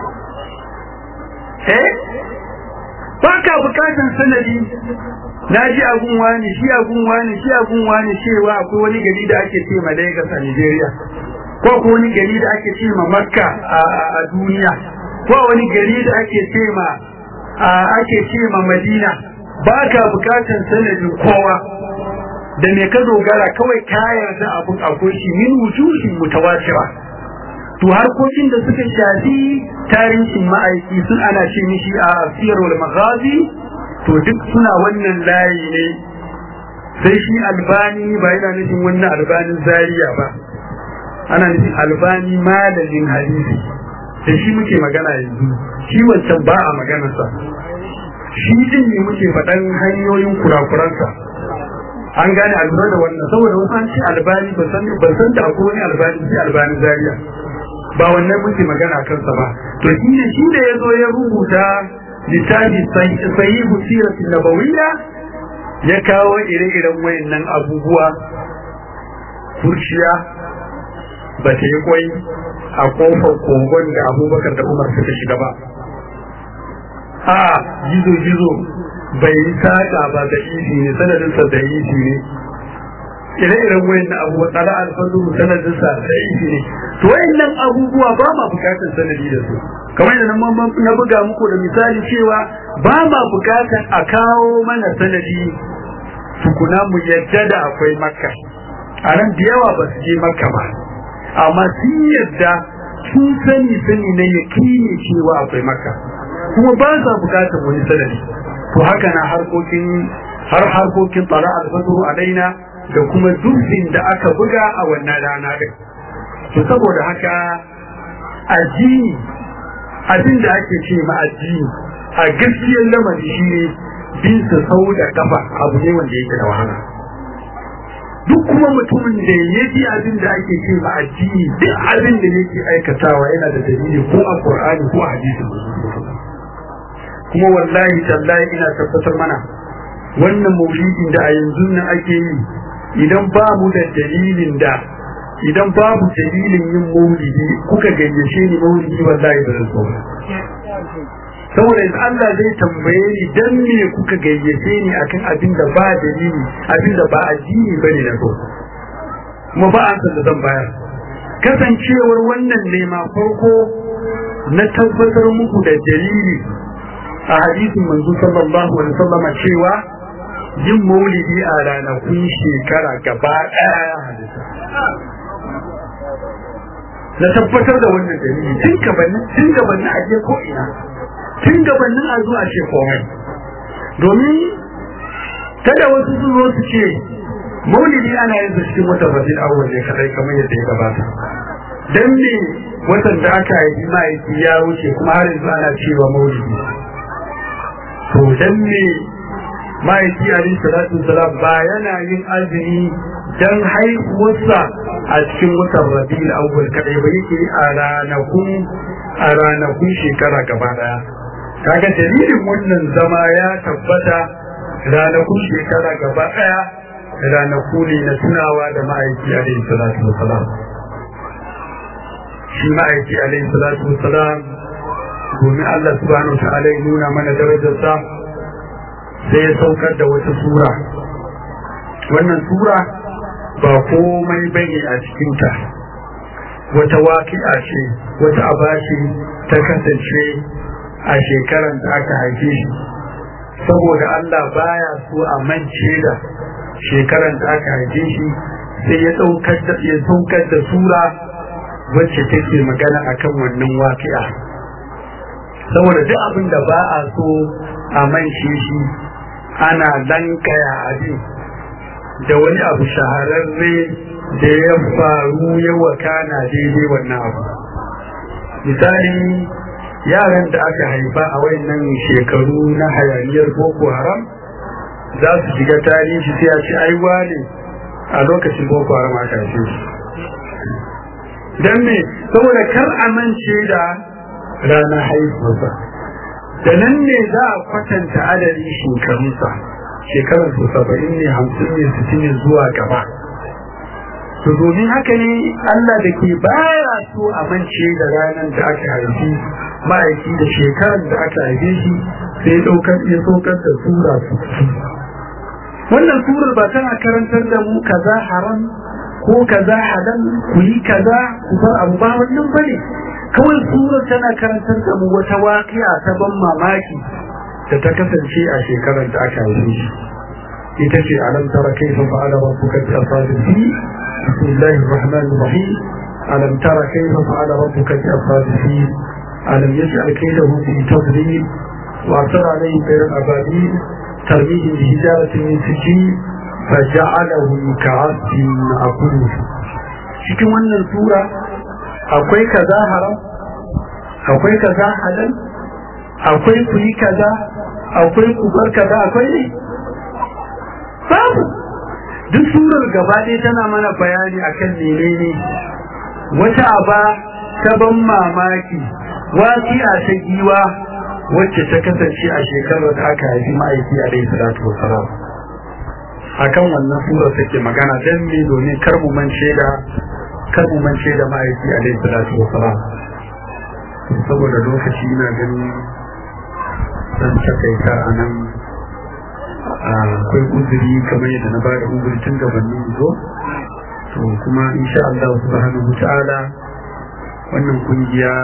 [SPEAKER 2] eh ba ka bukatan sanadi na ji abun wani shi abun wani shi abun wani cewa akwai wani gari da ake ce ma Lagos a Nigeria ko akwai wani gari da ake ce ma Makka a duniya ko wani gari da ake ce ma ake ce ma Madina ba ka bukatan sanadin kowa da me ka dogara kawai ka yarda abun akwai shi min wujuhin mutawatira to harkokin da suka shafi tarihin ma'aiki sun ana ce mishi a siyarwar maghazi to duk suna wannan layi ne sai shi albani ba yana nufin wannan albanin zariya ba ana nufin albani malamin hadisi da shi muke magana yanzu shi wancan ba a maganarsa shi din ne muke faɗan hanyoyin kurakuransa an gane alura da wannan saboda wasu an ce albani ban san da akwai wani albani sai albani zariya ba wannan muke magana kansa ba to shi ne shi da ya zo ya rubuta littafi sahihu siratin nabawiyya ya kawo ire-iren wayannan abubuwa kurciya ba ta yi kwai a kofar kogon da abubakar da umar suka shiga ba a gizo-gizo bai yi saƙa ba da isi ne sanadinsa da isi ne ire-iren wayannan abubuwa tsara alfadu sanadinsa da isi ne to wayannan abubuwa ba ma bukatar sanadi da su kamar da na buga muku da misali cewa ba ma bukatar a kawo mana sanadi tukuna mu yadda da akwai makka a nan da yawa ba su je makka ba amma sun yadda sun sani sani na yakini cewa akwai makka kuma ba sa bukatar wani sanadi to haka na harkokin har harkokin tsara alfaduru alaina da kuma dubin da aka buga a wannan rana din to saboda haka addini abin da ake ce ma addini a gaskiyar lamari shi ne bin sa sau da kafa abu ne wanda yake da wahala duk kuma mutumin da ya ji abin da ake ce ma addini duk abin da yake aikatawa yana da dalili ko a qur'ani ko a hadisin kuma wallahi tallahi ina tabbatar mana wannan maulidin da a yanzu nan ake yi idan ba mu da dalilin da idan babu dalilin yin maulidi kuka gayyace ni maulidi wallahi ba zan so ba saboda in Allah zai tambaye ni dan me kuka gayyace ni akan abin da ba dalili abin da ba addini bane na so kuma ba an da zan bayar kasancewar wannan nema farko na tabbatar muku da dalili a hadisin manzo sallallahu alaihi wasallam cewa yin maulidi a ranakun shekara gaba ɗaya hadisa na tabbatar da wannan dalili tun gabanin tun gabanin a je ko ina tun gabanin a zuwa ce komai domin kada wasu su zo su ce maulidi ana yin cikin watan rabiul awwal ne kadai kamar yadda ya gabata dan me watan da aka yi ma'aiki ya wuce kuma har yanzu ana cewa maulidi to dan me ma'aiki alayhi salatu salam ba yana yin azumi dan haihuwarsa a cikin watan rabiul awwal kadai ba yake a ranakun a ranakun shekara gaba daya kaga dalilin wannan zama ya tabbata ranakun shekara gaba daya ranaku ne na tunawa da ma'aiki alayhi salatu wasalam shi ma'aiki alayhi salatu wasalam domin Allah subhanahu wa ta'ala ya nuna mana darajarsa sai ya saukar da wata sura wannan sura ba komai bane a cikinta wata waƙi'a ce wata abashi ta kasance a shekaran da aka haife shi saboda Allah baya so a mance da shekaran da aka haife shi sai ya saukar da ya saukar da sura wacce take magana akan wannan waƙi'a saboda duk abin da ba a so a mance shi ana lankaya abin da wani abu shahararre da ya faru ya wakana daidai wannan abu misali yaran da aka haifa a wayannan shekaru na hayaniyar boko haram za su shiga tarihi sai a ci aiwa ne a lokacin boko haram aka haife shi don me saboda kar amince da ranar haihuwarsa da nan ne za a kwatanta adadin shekarunsa shekarar su saba'in ne hamsin ne sittin ne zuwa gaba to domin haka ne Allah da ke baya so a mance da ranar da aka haifi ma'aiki da shekarar da aka haife shi sai ɗaukar ya saukar da sura su wannan surar ba tana karantar da mu kaza haram ko kaza halal ku yi kaza ku bar abu ba wannan bane kawai surar tana karantar da mu wata waƙiya ta ban mamaki da ta kasance a shekarar da aka haife shi ita ce alam tara kaifa fa'ala rabbuka bi ashabil fil bismillahir rahmanir rahim alam tara kaifa fa'ala rabbuka bi ashabil fil alam yaj'al kaydahum fi tadlil wa arsala alayhim tayran ababil tarmihim bi hijaratin min sijil faja'alahum ka'asfin ma'kul cikin wannan sura akwai kaza haram akwai kaza halal akwai kuyi kaza akwai kubar kaza akwai ne babu duk surar gaba ɗaya tana mana bayani akan menene wata aba ta ban mamaki wasi'a ta giwa wacce ta kasance a shekarar da aka haifi ma'aiki a dai salatu wasalam akan wannan surar take magana dan me domin kar mu mance da kar mu mance da ma'aiki a dai salatu wasalam saboda lokaci ina ganin zan takaita a nan akwai uzuri kamar yadda na bada uzuri tun gabanin zo to kuma insha Allah subhanahu ta'ala wannan kungiya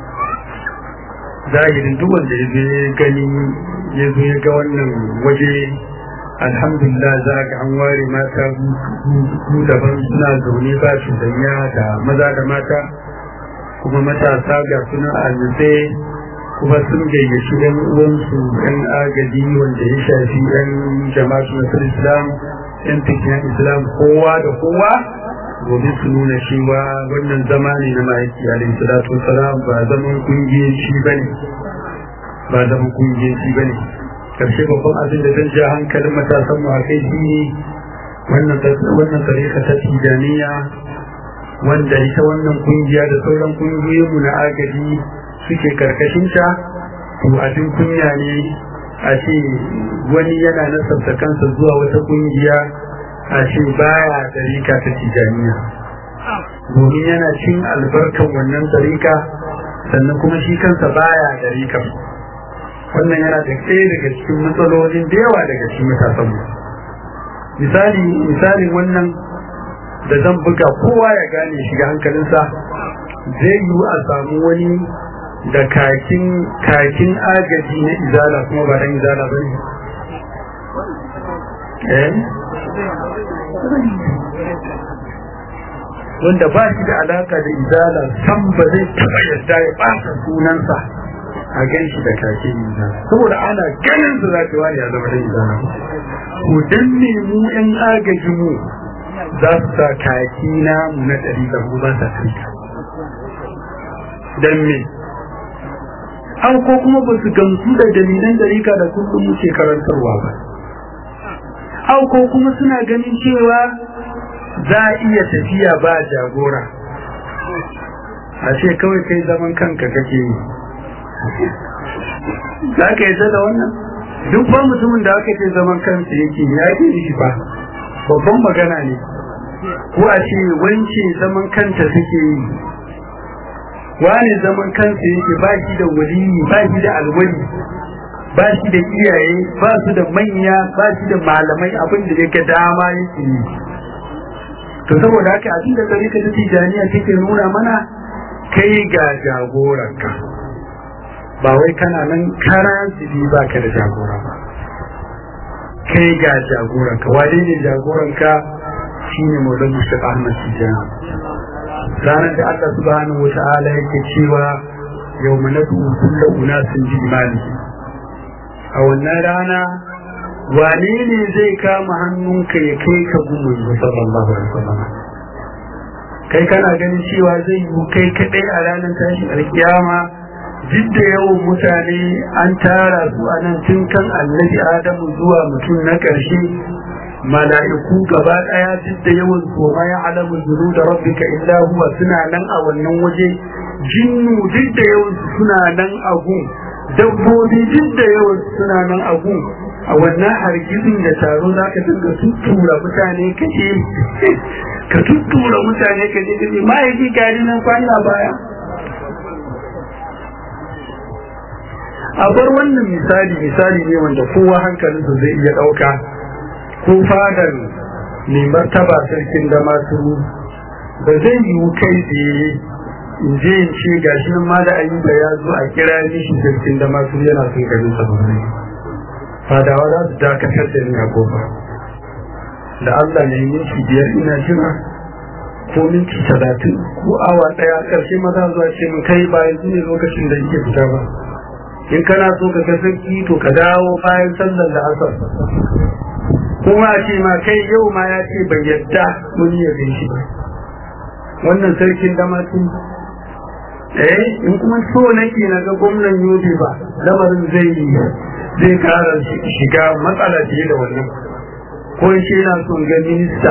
[SPEAKER 2] zahirin duk wanda ya je gani ya zo ya ga wannan waje alhamdulillah za ga an ware mata su daban suna zaune ba su danya da maza da mata kuma matasa ga suna a kuma sun gayyaci yan uwansu yan agaji wanda ya shafi yan jama'atu nasar islam yan fikiyan islam kowa da kowa domin su nuna cewa wannan zama ne na ma'aiki alaihi salatu wasalam ba zaman kungiyanci ba ne ba zaman kungiyanci ba ne karshe babban abin da zan ja hankalin matasan mu a kai shi ne wannan tarika ta tijaniya wanda ita wannan kungiya da sauran kungiyoyinmu na agaji suke karkashinta to abin kunya ne a ce wani yana nasarta kansa zuwa wata kungiya a ce baya tarika ta tijaniya domin yana cin albarkan wannan tarika sannan kuma shi kansa baya tarika wannan yana da ɗaya daga cikin matsalolin da yawa daga cikin matasanmu misali misalin wannan da zan buga kowa ya gane shiga hankalinsa zai yiwu a samu wani da kakin kakin agaji na izala kuma ba dan izala ba ne eh wanda ba shi da alaka da izala san ba zai taba yadda ya ɓata sunansa a gan shi da kakin izala saboda ana ganin su za ta wani ya zama da izala ko dan ne mu yan agaji mu za su sa kaki na mu na ɗari da mu ba sa kai dan me an ko kuma ba su gamsu da dalilan dariƙa da kullum muke karantarwa ba an ko kuma suna ganin cewa za a iya tafiya ba jagora a ce kawai kai zaman kanka kake yi za ka yi da wannan duk ba mutumin da aka ce zaman kansa yake ya ke shi ba babban magana ne ko a ce wance zaman kanta suke yi wani zaman kansa yake ba shi da waliyi ba shi da alwali ba shi da iyaye ba su da manya ba shi da malamai abin da yake dama yake yi to saboda haka abin da tarika ta tijaniya take nuna mana kai ga jagoranka ba wai kana nan kara zibi ba ka da jagora ba kai ga jagoranka wane ne jagoranka shine maulan mushaf ahmad tijjani ranar da Allah subhanahu wa ta'ala yake cewa yau manatu kullu unasin bi imani a wannan rana wane ne zai kama hannunka ya kai ka gumin sallallahu alaihi wasallam kai kana ganin cewa zai yi kai kadai a ranar tashin alkiyama duk da yawan mutane an tara su a nan tun kan annabi adamu zuwa mutum na ƙarshe mala'iku gaba ɗaya duk da yawan su ma ya alamu zuru da rabbika illa huwa suna nan a wannan waje jinnu duk da yawan su suna nan a gun dabbobi duk da yawan su suna nan a gun a wannan hargitsin da taro za ka dinga tuttura mutane kaje ka tuttura mutane kaje kaje ma'aiki gari nan kwana baya a bar wannan misali misali ne wanda kowa hankalinsa zai iya ɗauka ko fadar mai martaba sarkin da masu ba zai yiwu kai tsaye in je in ce gashi nan ma da ayyuka ya zo a kira ni shi sarkin da masu yana son garin sa ba fadawa za su dakatar da ni a kofa da Allah ne minti biyar ina jira ko minti talatin ko awa ɗaya ƙarshe maza zuwa ce min kai ba yanzu ne lokacin da yake fita ba in kana so ka ga sarki to ka dawo bayan sallar da asar kuma a ce ma kai yau ma ya ce bai yadda mun yi yabin shi ba wannan sarkin damatin eh in kuma so nake na ga gwamnan yobe ba lamarin zai yi zai kara shiga matsala fiye da wannan ko shi na son ga minista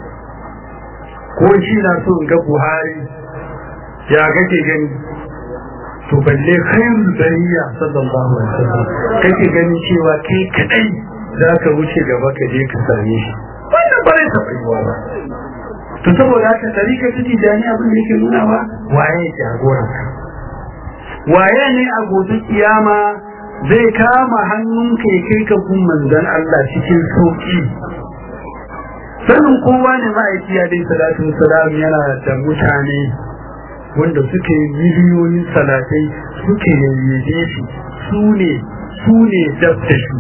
[SPEAKER 2] ko shi na son ga buhari ya kake gani to balle khairul bariya sallallahu alaihi wasallam kake gani cewa kai kadai za ka wuce gaba ka je ka same shi wannan ba zai taɓa yiwa ba to saboda haka tarika ta tijani abin da yake nuna ba waye jagoran ka waye ne a gobe kiyama zai kama hannun kai kai ka kun manzon Allah cikin sauki sanin kowa ne ma'aiki ya dai salatu salam yana da mutane wanda suke miliyoyin salatai suke yayyaje shi su ne su ne dab da shi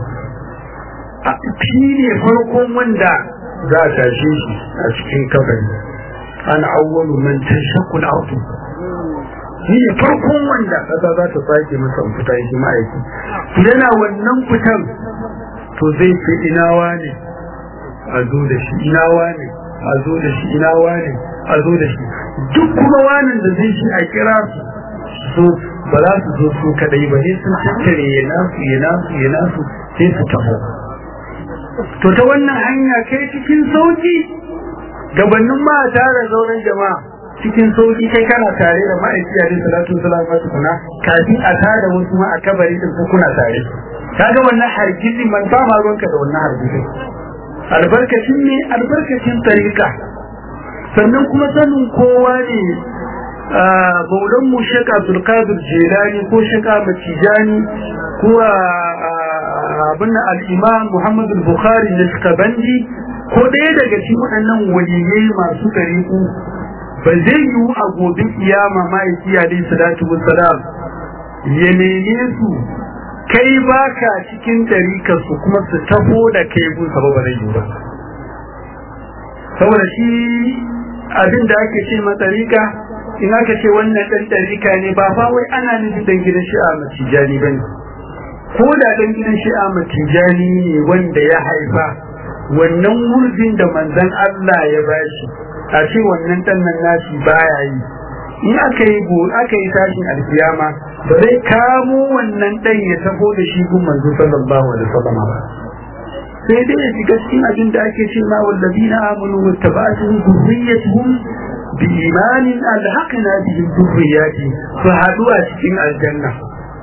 [SPEAKER 2] shi ne farkon wanda za a tashe shi a cikin kabari an awwalu man tashaqqu al-ardu shi ne farkon wanda kasa za ta sake masa fita shi ma'aiki yana wannan fitan to zai ce inawa ne a zo da shi inawa ne a zo da shi inawa ne a zo da shi duk kuma wanin da zai shi a kira su ba za su zo su kadai ba ne sun tattare ya nasu ya nasu ya nasu sai su taho to ta wannan hanya kai cikin sauki gabanin ma a tara zauren jama'a cikin sauki kai kana tare da ma'aiki a rin salatu wasalam ba tukuna kafin a tara wasu ma a kabari din ko kuna tare kaga wannan hargitsi man ba ma ruwanka da wannan hargitsi albarkacin ne albarkacin tarika sannan kuma sanin kowa ne maulan mu shaka abdulkadir jelani ko shaka matijani ko abin al'imam muhammadu bukhari na shikabandi ko ɗaya daga cikin waɗannan waliyai masu ɗariƙu ba zai yiwu a gobe kiyama ma'aiki alaihi salatu wassalam ya neme su kai baka cikin ɗarika su kuma su taho da kai gun sababa zai yiwu ba saboda shi abin da ake ce ma ɗarika in aka ce wannan ɗan ɗarika ne ba fa wai ana nufin ɗan gidan shi'a matijani ba ne ko da ɗan gidan shi'a matijani ne wanda ya haifa wannan wurzin da manzon Allah ya bashi a ce wannan ɗan nan nashi baya yi in aka yi go aka yi tashin alkiyama ba zai kamo wannan ɗan ya taho da shi gun manzo sallallahu alaihi wasallam ba sai dai ya shiga cikin abin da ake ce ma wallazina amanu wattaba'atuhum dhurriyyatuhum bi imanin alhaqna bihim dhurriyyati su haɗu a cikin aljanna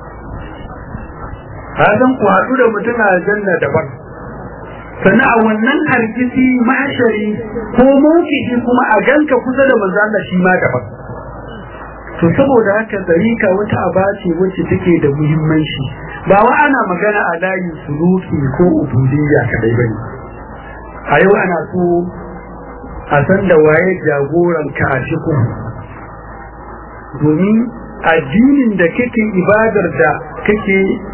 [SPEAKER 2] hadan ku haɗu da mutum a aljanna daban sannan a wannan hargitsi mashari ko mawkifi kuma a ganka kusa da manzo Allah shi ma daban to saboda haka tsarika wata aba ce wacce take da muhimmanci ba wa ana magana a layin suluki ko ubudiyya kadai bane a yau ana so a san da waye jagoran ka a cikin domin addinin da kake ibadar da kake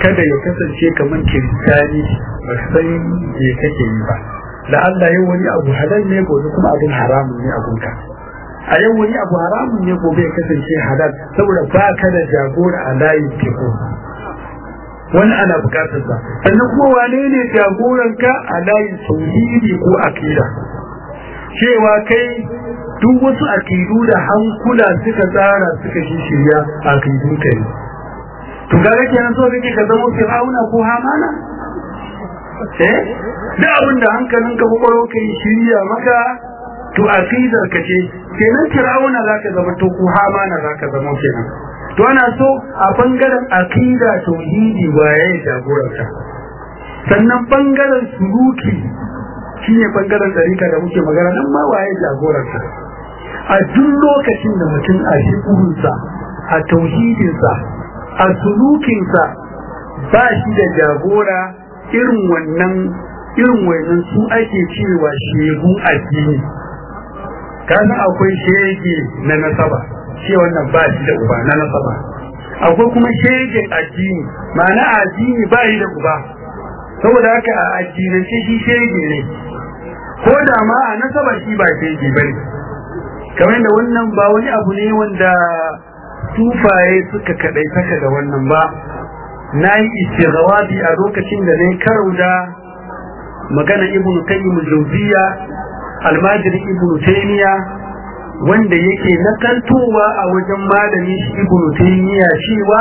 [SPEAKER 2] kada ya kasance kamar kiristani ba san me kake yi ba da Allah yau wani abu halal ne gobe kuma abin haramun ne abunka a yau wani abu haramun ne gobe ya kasance halal saboda ba ka da jagora a layin teku wani ana bukatar sa sannan kuma wane ne jagoranka a layin tauhidi ko akida cewa kai duk wasu akidu da hankula suka tsara suka shi shirya akidu kai to ga kake nan so kake ka zama fir'auna ko hamana eh da abin da hankalin ka kwakwaro kai shirya maka to akidar ka ce kenan fir'auna zaka zama to ko hamana zaka zama kenan to ana so a bangaren akida tauhidi waye jagoranta sannan bangaren suluki shine bangaren dariƙa da muke magana nan ma waye jagoranta a duk lokacin da mutum a shi'urunsa a tauhidinsa a sulukinsa ba shi da jagora irin wannan irin wannan su ake cewa shegu addini kasan akwai shege na nasaba ce wannan ba shi da uba na nasaba akwai kuma shege addini ma'ana addini ba shi da uba saboda haka a addinance shi shege ne ko da ma a nasaba shi ba shege ba ne kamar da wannan ba wani abu ne wanda tufaye suka kadai saka da wannan ba na yi istighawabi a lokacin da na karau da magana ibnu qayyim jawziya almajiri ibnu taymiya wanda yake nakaltowa a wajen malami shi ibnu taymiya cewa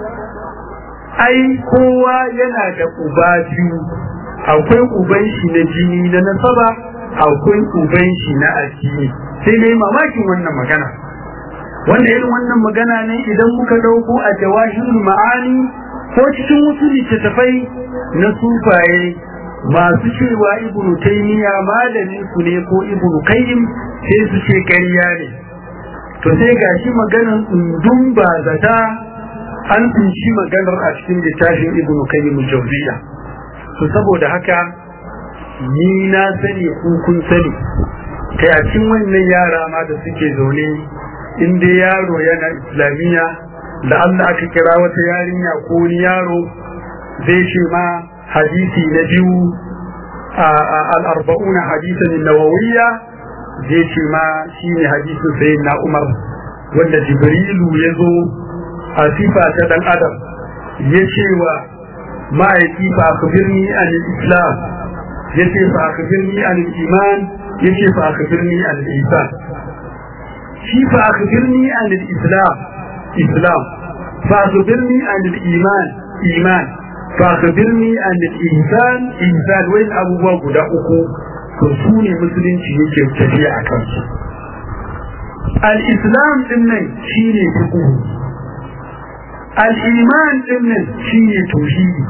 [SPEAKER 2] ai kowa yana da uba biyu akwai uban shi na jini na nasaba akwai uban shi na addini sai dai mamakin wannan magana wanda irin wannan magana ne idan muka dauko a jawahirul ma'ani ko cikin wasu littattafai na sufaye masu cewa ibnu taymiya malamin su ne ko ibnu qayyim sai su ce ƙarya ne to sai gashi maganar undun ba zata an tsinci maganar a cikin littafin ibnu qayyim jawziya to saboda haka ni na sani ku kun sani kai a cikin wannan yara ma da suke zaune in dai yaro yana islamiyya da Allah aka kira wata yarinya ko wani yaro zai ce ma hadisi na biyu al-arba'un hadisan nawawiyya zai ce ma shine hadisin sayyidina Umar wanda Jibrilu ya zo a sifa ta dan adam ya ce wa ma'aiki fa akhbirni an islam ya ce fa akhbirni an iman ya ce fa akhbirni an ihsan shi fa akhbirni an islam islam fa akhbirni an iman iman fa akhbirni an ihsan ihsan wai abubuwa guda uku to su ne musulunci yake tafiya a kansu al-islam din nan shine fiqh al-iman din nan shine tauhidi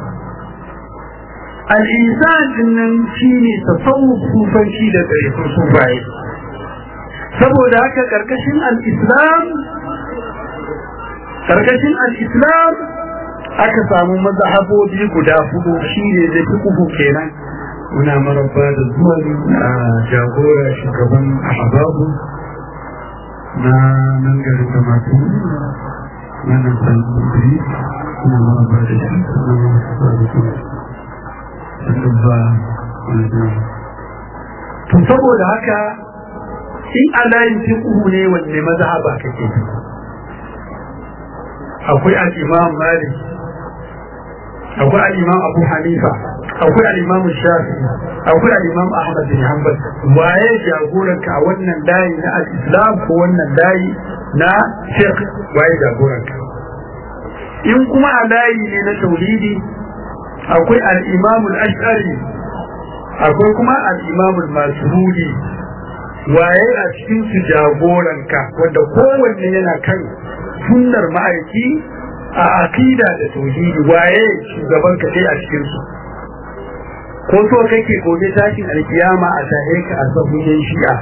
[SPEAKER 2] al-ihsan din nan shine tasawuf sufanci da tsarikun sufaye saboda haka karkashin al-islam karkashin al-islam aka samu mazhabobi guda hudu shine da fiqh kenan muna marabba da zuwan jagora shugaban ahbabu na nan garin da masu wannan sanarwa kuma marabba da shi kuma marabba da shi sannan ba to saboda haka in alayin fiqhu ne wanne mazhaba kake akwai al-imam malik akwai al-imam abu hanifa akwai al-imam shafi'i akwai al-imam ahmad bin hanbal waye jagoranka a wannan layi na al-islam ko wannan layi na fiqh waye jagoranka in kuma a layi ne na tauhidi akwai al-imam al-ash'ari akwai kuma al-imam al-maturidi waye a cikin su jagoranka wanda kowanne yana kan sunnar ma'aiki a akida da tauhidi waye shugaban ka sai a cikin su ko so kake gobe tashin alkiyama a tahe ka a sabon shi'a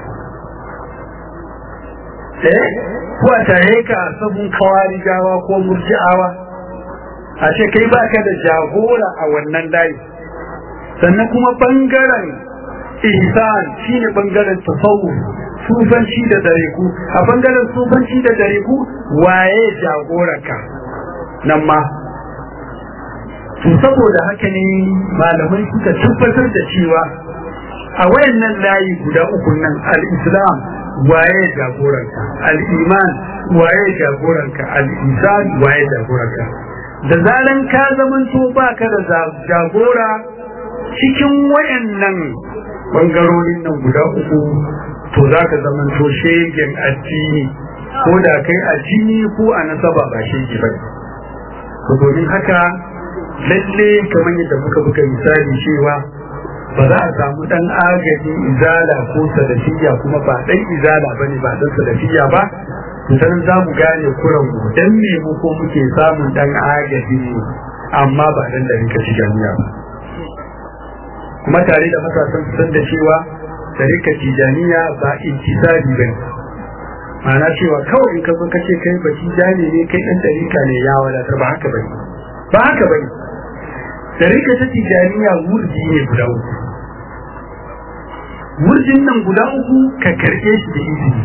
[SPEAKER 2] eh ko a tahe ka a sabon kawarijawa ko murji'awa a ce kai baka da jagora a wannan layi sannan kuma bangaren ihsan shine bangaren tasawuf sufanci da dareku a bangaren sufanci da dareku waye jagoranka nan ma to saboda haka ne malamai suka tabbatar da cewa a wayannan layi guda uku nan al-islam waye jagoranka al-iman waye jagoranka al-isan waye jagoranka da zaran ka zamanto baka da jagora cikin wayannan bangarorin nan guda uku to za ka zamanto shegen addini ko da kai addini ko a nasaba ba shege ba to domin haka lalle kamar yadda muka buga misali cewa ba za a samu dan agajin izala ko salafiya kuma ba dan izala bane ba dan salafiya ba dan za mu gane kuran mu dan me mu ko muke samun dan agajin mu amma ba dan da rika ci jami'a ba kuma tare da matasan su san da cewa tarika tijaniya ba intisabi bane ma'ana cewa kawai in ka zo kace kai ba tijani ne kai dan tarika ne ya wadatar ba haka bane ba haka bane tarika ta tijaniya wurdi ne guda uku wurdin nan guda uku ka karɓe shi da izini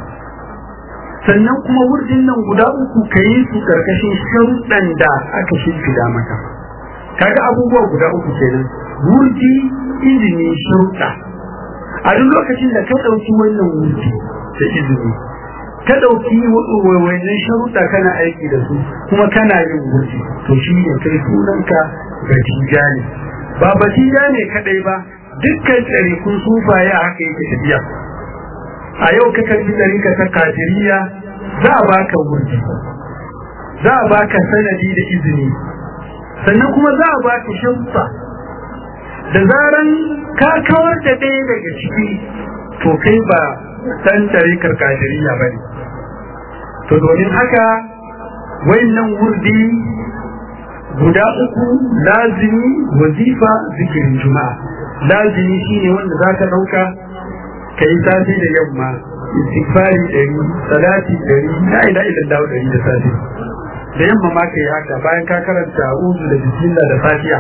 [SPEAKER 2] sannan kuma wurdin nan guda uku ka yi su karkashin sharuɗan da aka shimfida maka kaga abubuwa guda uku kenan wurdi izini sharuɗa a duk lokacin da ka ɗauki wannan wurdi da izini ka ɗauki wannan sharuɗa kana aiki da su kuma kana yin wurdi to shi ne kai sunanka batija ne ba batija ne kaɗai ba dukkan tsarikun sufaye a haka yake tafiya a yau ka karbi tsarika ta kafiriya za a baka wurdi za a baka sanadi da izini sannan kuma za a baka sharuɗa da zaran ka kawar da ɗaya daga ciki to kai ba ɗan tarikar kafiriya ba ne to domin haka wayannan wurdi guda uku lazimi wazifa zikirin juma'a lazimi shine wanda za ka ɗauka ka yi safe da yamma istighfari ɗari salati ɗari la ila ila dawo ɗari da safe da yamma ma ka yi haka bayan ka karanta uzu da bismillah da fatiha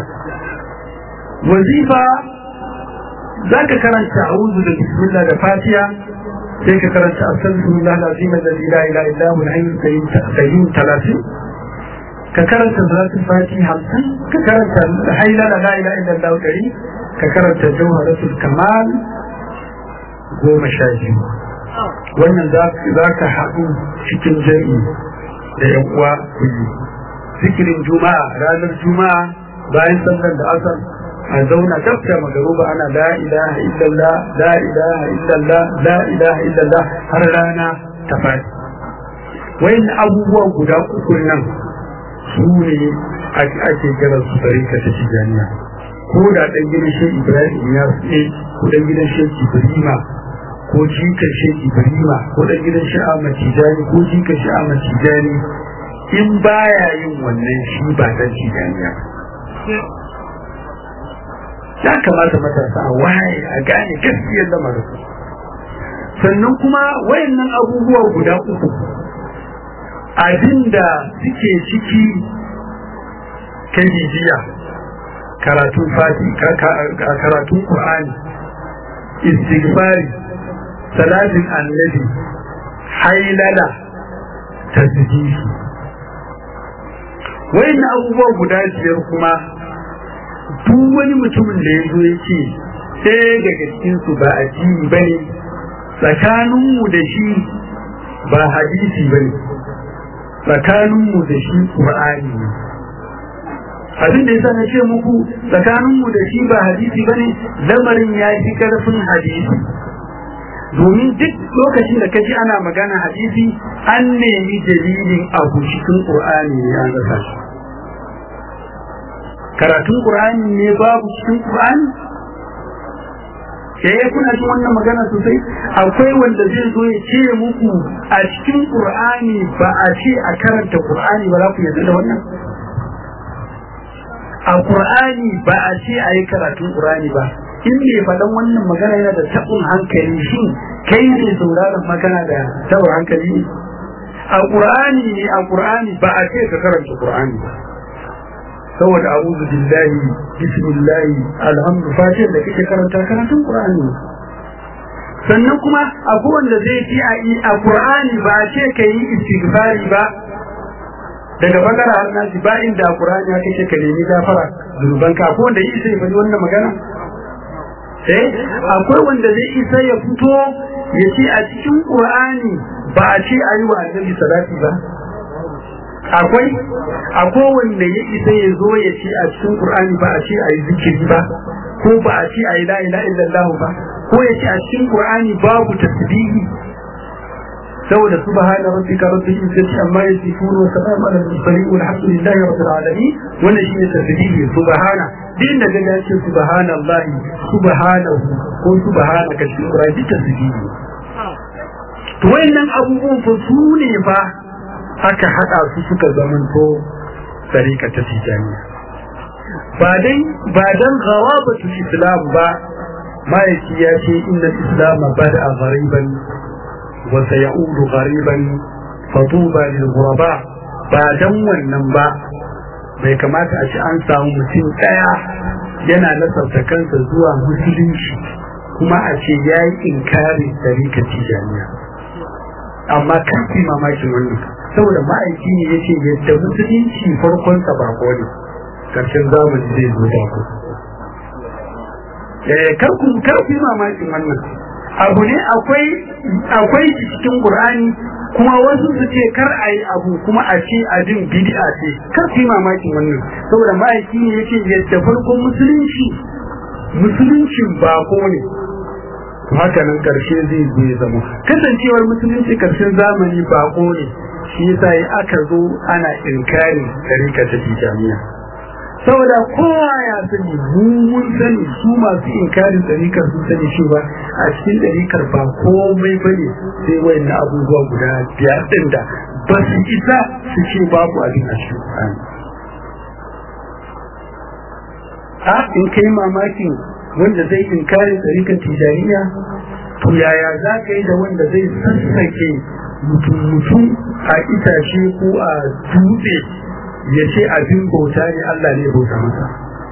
[SPEAKER 2] wazifa za ka karanta a'udhu da bismillah da fatiha sai ka karanta astaghfirullah alazim alladhi la ilaha illa huwa al-hayyul qayyum 30 ka karanta salatul fatiha 50 ka karanta hayla la ilaha illa allah 100 ka karanta jawharatul kamal goma sha biyu wannan za ka haɗu cikin jami'i da yan uwa kuyi zikirin juma'a ranar juma'a bayan sallar da asar a zauna tafka magaruba ana la ilaha illallah la ilaha illallah la ilaha illallah har rana ta fadi wayan abubuwa guda uku nan su ne ake kira su tarika ta tijaniya ko da dan gidan shi ibrahim ya tsaye ko dan gidan shi ibrahima ko jikar shi ibrahima ko dan gidan shi ahmad tijani ko jikar shi ahmad tijani in baya yin wannan shi ba dan tijaniya ya kamata matasa a waye a gane gaskiyar lamarin sannan kuma wayannan abubuwa guda uku abinda suke ciki kai bibiya karatun fati karatun qur'ani istighfari salatin annabi hailala tasbihi wayannan abubuwa guda biyar kuma duk wani mutumin da ya zo ya ce ɗaya daga cikinsu ba addini ba ne tsakaninmu da shi ba hadisi ba ne tsakaninmu da shi ƙur'ani ne abin da yasa na ce muku tsakaninmu da shi ba hadisi ba ne lamarin ya fi ƙarfin hadisi domin duk lokacin da kaji ana magana hadisi an nemi dalilin abu cikin ƙur'ani ne an rasa shi karatun Qur'ani ne babu cikin Qur'ani eh kuna jin wannan magana sosai akwai wanda zai zo ya ce muku a cikin Qur'ani ba a ce a karanta Qur'ani ba za ku yarda da wannan a Qur'ani ba a ce a yi karatun Qur'ani ba in me faɗan wannan magana yana da taɓin hankali shin kai ne sauraron magana da taɓin hankali ne a Qur'ani ne a Qur'ani ba a ce ka karanta Qur'ani ba saboda a'udhu billahi bismillahi alhamdu fatiha da kake karanta karatun qur'ani sannan kuma akwai wanda zai ci a a qur'ani ba ce kai istighfari ba daga bakara har nasi ba inda qur'ani ya kace ka nemi gafara zunuban ka ko wanda isa ya faɗi wannan magana eh akwai wanda zai isa ya fito ya ce a cikin qur'ani ba a ce ayi wa annabi salati ba akwai akwai wanda ya isa ya zo ya ce a cikin qur'ani ba a ce ayi zikiri ba ko ba a ce ayi la ilaha illallah ba ko ya ce a cikin qur'ani babu tasbihi saboda subhana rabbika rabbil izzati amma yasifun wa salamun ala al-mursalin walhamdulillahi rabbil alamin wannan shine tasbihi subhana din da gaga ce subhanallahi subhanahu ko subhanaka shi qur'ani tasbihi to wayannan abubuwan fa su ne fa aka hada su suka zamanto tsarika ta tijaniya ba dai ba dan ghawabatu islam ba ma'aiki ya ce inna islam bada ghariban wa sayaudu ghariban fatuba lil ghuraba ba dan wannan ba bai kamata a ci an samu mutum daya yana nasarta kansa zuwa musulunci kuma a ce ya yi inkari tsarika tijaniya amma kan fi mamakin wannan saboda ma'aiki ne ya ce yadda musulunci farkonsa bako ne karshen zamani zai zo bako kar ku mamakin wannan abu ne akwai akwai cikin qur'ani kuma wasu su ce kar a yi abu kuma a ce abin bid'a ce kar ku mamakin wannan saboda ma'aiki ne ya ce yadda farkon musulunci musuluncin bako ne haka nan karshe zai zo ya zama kasancewar musulunci karshen zamani bako ne shi yasa yi aka zo ana inkarin tarika ta jami'a saboda kowa ya sani mu mun sani su masu inkarin tarikar sun sani cewa a cikin tarikar ba komai bane sai wayannan abubuwa guda biyar din da ba su isa su ce babu abin a cikin Qur'ani a in kai mamakin wanda zai inkarin tarikar tijaniya to yaya za ka yi da wanda zai sassake mutum a itace ko a dutse ya ce abin bauta ne Allah ne bauta masa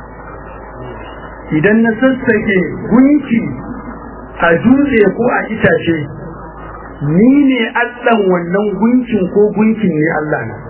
[SPEAKER 2] idan na sassake gunki a dutse ko a itace ni ne allan wannan gunkin ko gunkin ne Allah na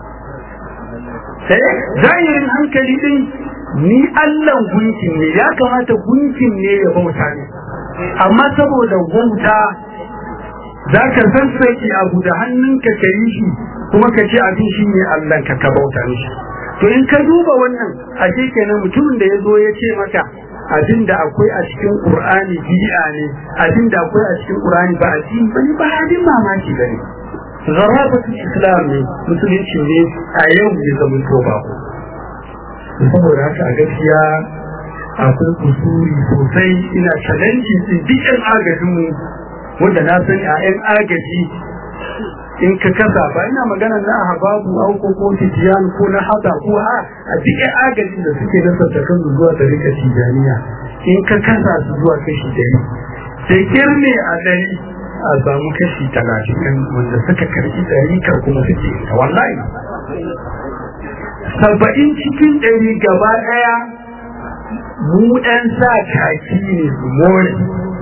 [SPEAKER 2] sai zahirin hankali din ni allan gunkin ne ya kamata gunkin ne ya bauta ne amma saboda wauta za ka sassaki abu da hannunka ka yi shi kuma ka ce abin shi ne Allah ka ka bauta mishi to in ka duba wannan a kenan mutumin da ya zo ya ce maka abin da akwai a cikin Qur'ani bid'a ne abin da akwai a cikin Qur'ani ba addini bane ba abin mamaki bane zarabatul islam ne musulunci ne a yau ya zama to ba saboda haka a gaskiya akwai kusuri sosai ina challenge din duk yan agajin mu wanda na sani a yan agaji in ka kasa ba ina magana na hababu au ko ko tijan ko na hada ko a a duk yan agaji da suke nasa ta kan zuwa da rika tijaniya in ka kasa su zuwa kashi dari sai kirne a dari a samu kashi talatin wanda suka karbi dari kar kuma suke wallahi saba'in cikin ɗari gaba ɗaya mu ɗan sa kaki ne su more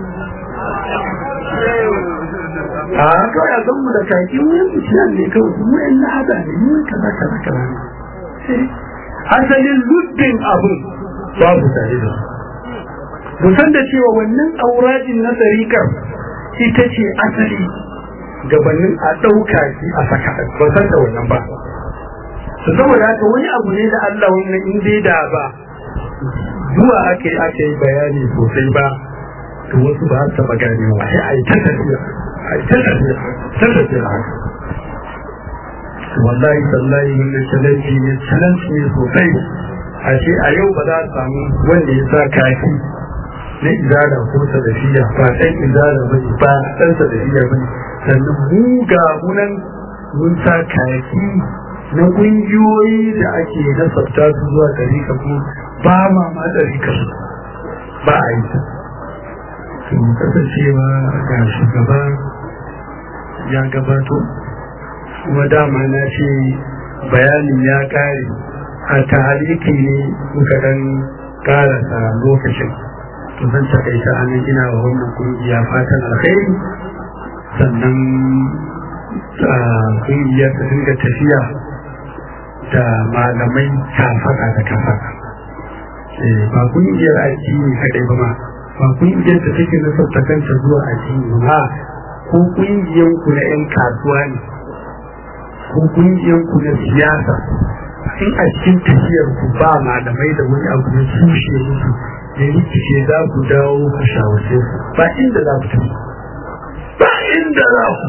[SPEAKER 2] a kawai a mu da kaki mu yanzu ciyan ne kawai mu ɗan na hada ne mu kaza kaza kaza ne asalin lubbin abun babu tare da su musan da cewa wannan auradin na tsarikar ita ce asali gabanin a ɗauka shi a saka ba san da wannan ba saboda haka wani abu ne da Allah wannan in dai da ba zuwa aka yi aka yi bayani sosai ba to wasu ba su taɓa ganewa sai a yi ta tafiya a yi ta tafiya ta tafiya haka wallahi tallahi wannan challenge ne challenge ne sosai a ce a yau ba za a samu wanda ya sa kaki na izara ko sadafiya ba ɗan izara ba ne ba ɗan sadafiya ba ne sannan mu ga munan mun sa kaki na ƙungiyoyi da ake nasabta su zuwa ɗarika ko ba ma ma ɗarika ba a yi ta sun kasancewa ga shugaba ya gabato kuma dama na ce bayanin ya ƙare a tahaliki ne muka ɗan ƙarasa lokacin to zan takaita a nan ina wa wannan ƙungiya fatan alkhairi sannan ƙungiyar ta dinga tafiya da malamai kafaka da kafaka ba kungiyar addini kadai ba ma ba kungiyar da take nasarta kanta zuwa addini ba ko kungiyar ku na yan kasuwa ne ko kungiyar ku na siyasa in a cikin tafiyar ku ba malamai da wani abu na tushe musu da rikice za ku dawo ku shawarce su ba inda za ku tafi ba inda za ku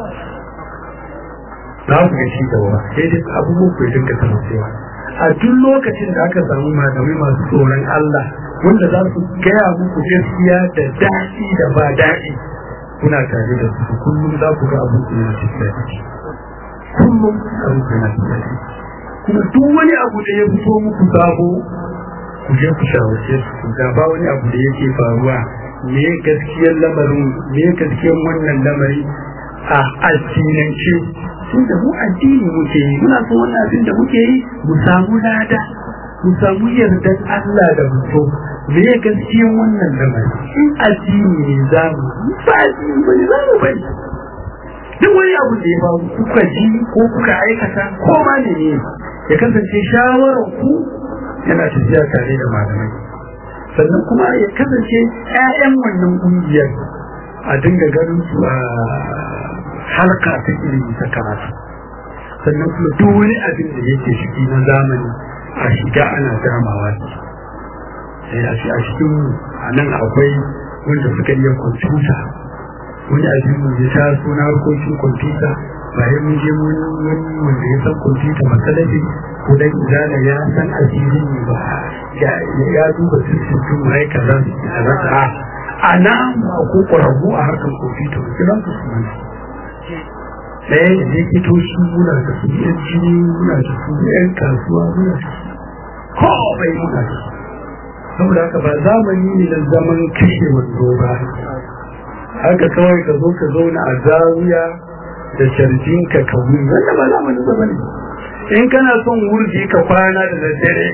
[SPEAKER 2] za ku ga ci gaba sai dai abubuwan ku dinga kasancewa a duk lokacin da aka samu malamai masu tsoron Allah wanda za su gaya muku gaskiya da daɗi da ba daɗi kuna tare da su kullum za ku ga abin da ya daɗi kullum abin da ya daɗi kuma duk wani abu da ya fito muku sabo ku je ku shawarce su ga ba wani abu da yake faruwa me gaskiyar lamarin me gaskiyar wannan lamari a addinance tun da mu addini muke yi muna so wannan abin da muke yi mu samu lada mu samu yardan Allah da mutu me ya gaskiyan wannan lamari in addini ne za mu ba addini ba ne za mu bari duk wani abu da ya faru kuka ji ko kuka aikata ko ma ne ne ya kasance shawarar ku yana tafiya tare da malamai sannan kuma ya kasance 'ya'yan wannan ƙungiyar a dinga ganin su a halka ta ilimi ta karatu sannan kuma duk wani abin da yake ciki na zamani a shiga ana damawa sai a shi a cikin a nan akwai wanda suka iya kwamfuta wani abin mu ya taso na harkokin kwamfuta bayan mun je mun wani wanda ya san kwamfuta masalafi ko dan izala ya san asirin ne ba ya duba sissin tun mai kaza a rasa a nan ko ƙwararru a harkar kwamfuta ba kiran su su ɗaya da likitoci muna da su yan jini muna da su yan kasuwa muna da su komai muna da su saboda haka ba zamani ne na zaman kashe wando ba haka kawai ka zo ka zauna a zawiya da carjin ka ka wuri wanda ba zamanin zama ne in kana son wurji ka kwana da daddare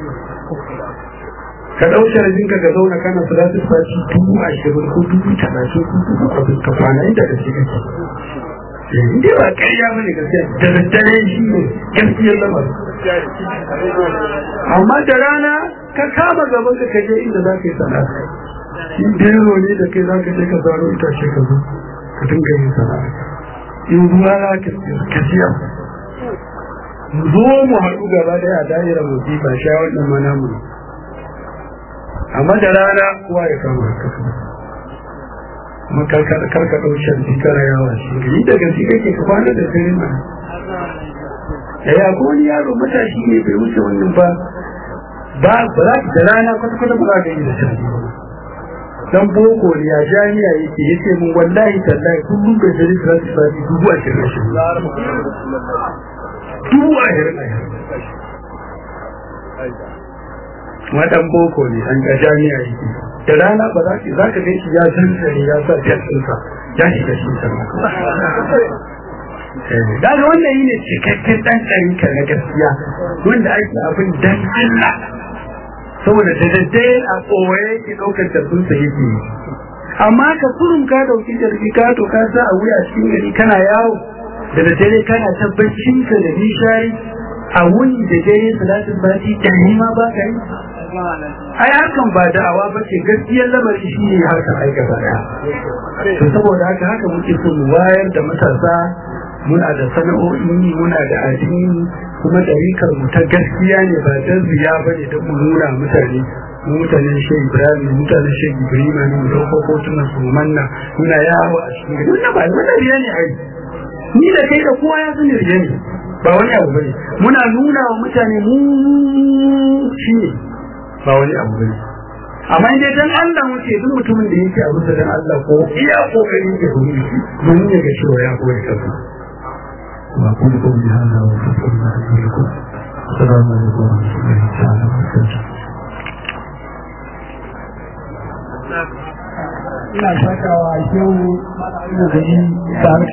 [SPEAKER 2] ka ɗau carjin ka ka zauna kana salatin fashi dubu ashirin ko dubu talatin ko dubu abin ka kwana inda da shi kake inda ba ƙarya ba ne gaskiya da daddare shi ne gaskiyar lamar amma da rana ka kama gaban ka kaje inda za ka yi sana'a in dero ne da kai za ka je ka zaro itace ka zo ka dinga yin sana'a in ruwa za ka siya mu zo mu haɗu gaba ɗaya a da'irar musifa sha wannan mana mu amma da rana kowa ya kama ka kuma karka ɗau shan kana yawa shi gari da gaske kake ka kwana da dare ma ya ko wani yaro matashi ne bai wuce wannan ba ba ba za da rana kwata-kwata ba za ka yi da shan dan boko ne a jami'a yake yace mun wallahi tallahi kullum bai jari traffic ba dubu ashirin ashirin dubu ashirin wadan boko ne an ga jami'a yake da rana ba za ki za ka ga shi ya zanzare ya sa fiyarsa ya shiga shi sama daga wannan yi ne cikakken ɗan ɗarika na gaskiya wanda ake abin dan Allah saboda da daddare a tsoye ki ɗaukar tarbinsa yake yi amma ka kurum ka ɗauki tarbi ka to ka sa a wuya cikin gari kana yawo da daddare kana tabbacin ka da nishari a wuni da dare salatin bati da ma ba ka yi ai hakan ba da'awa ba ce gaskiyar lamari shi ne harkar aika ba to saboda haka haka muke so mu wayar da matasa muna da sana'o'i muna da addini kuma ɗarikar mu ta gaskiya ne ba dan riya ba ne da mu nuna mutane mu mutanen shehu ibrahim mutanen shehu ibrahim ne mu ɗauko hotunan su manna muna yawo a cikin gari wannan ba wannan riya ne ai ni da kai da kowa ya sani riya ne ba wani abu bane muna nuna wa mutane mu shi ne ba wani abu bane amma idan dan Allah muke duk mutumin da yake abu da dan Allah ko iya kokarin da domin shi domin ya ga cewa ya koyi kansa وأقول قولي هذا وأستغفر الله لي ولكم السلام عليكم ورحمة الله تعالى وبركاته
[SPEAKER 1] ina shakawa shehu da gani tare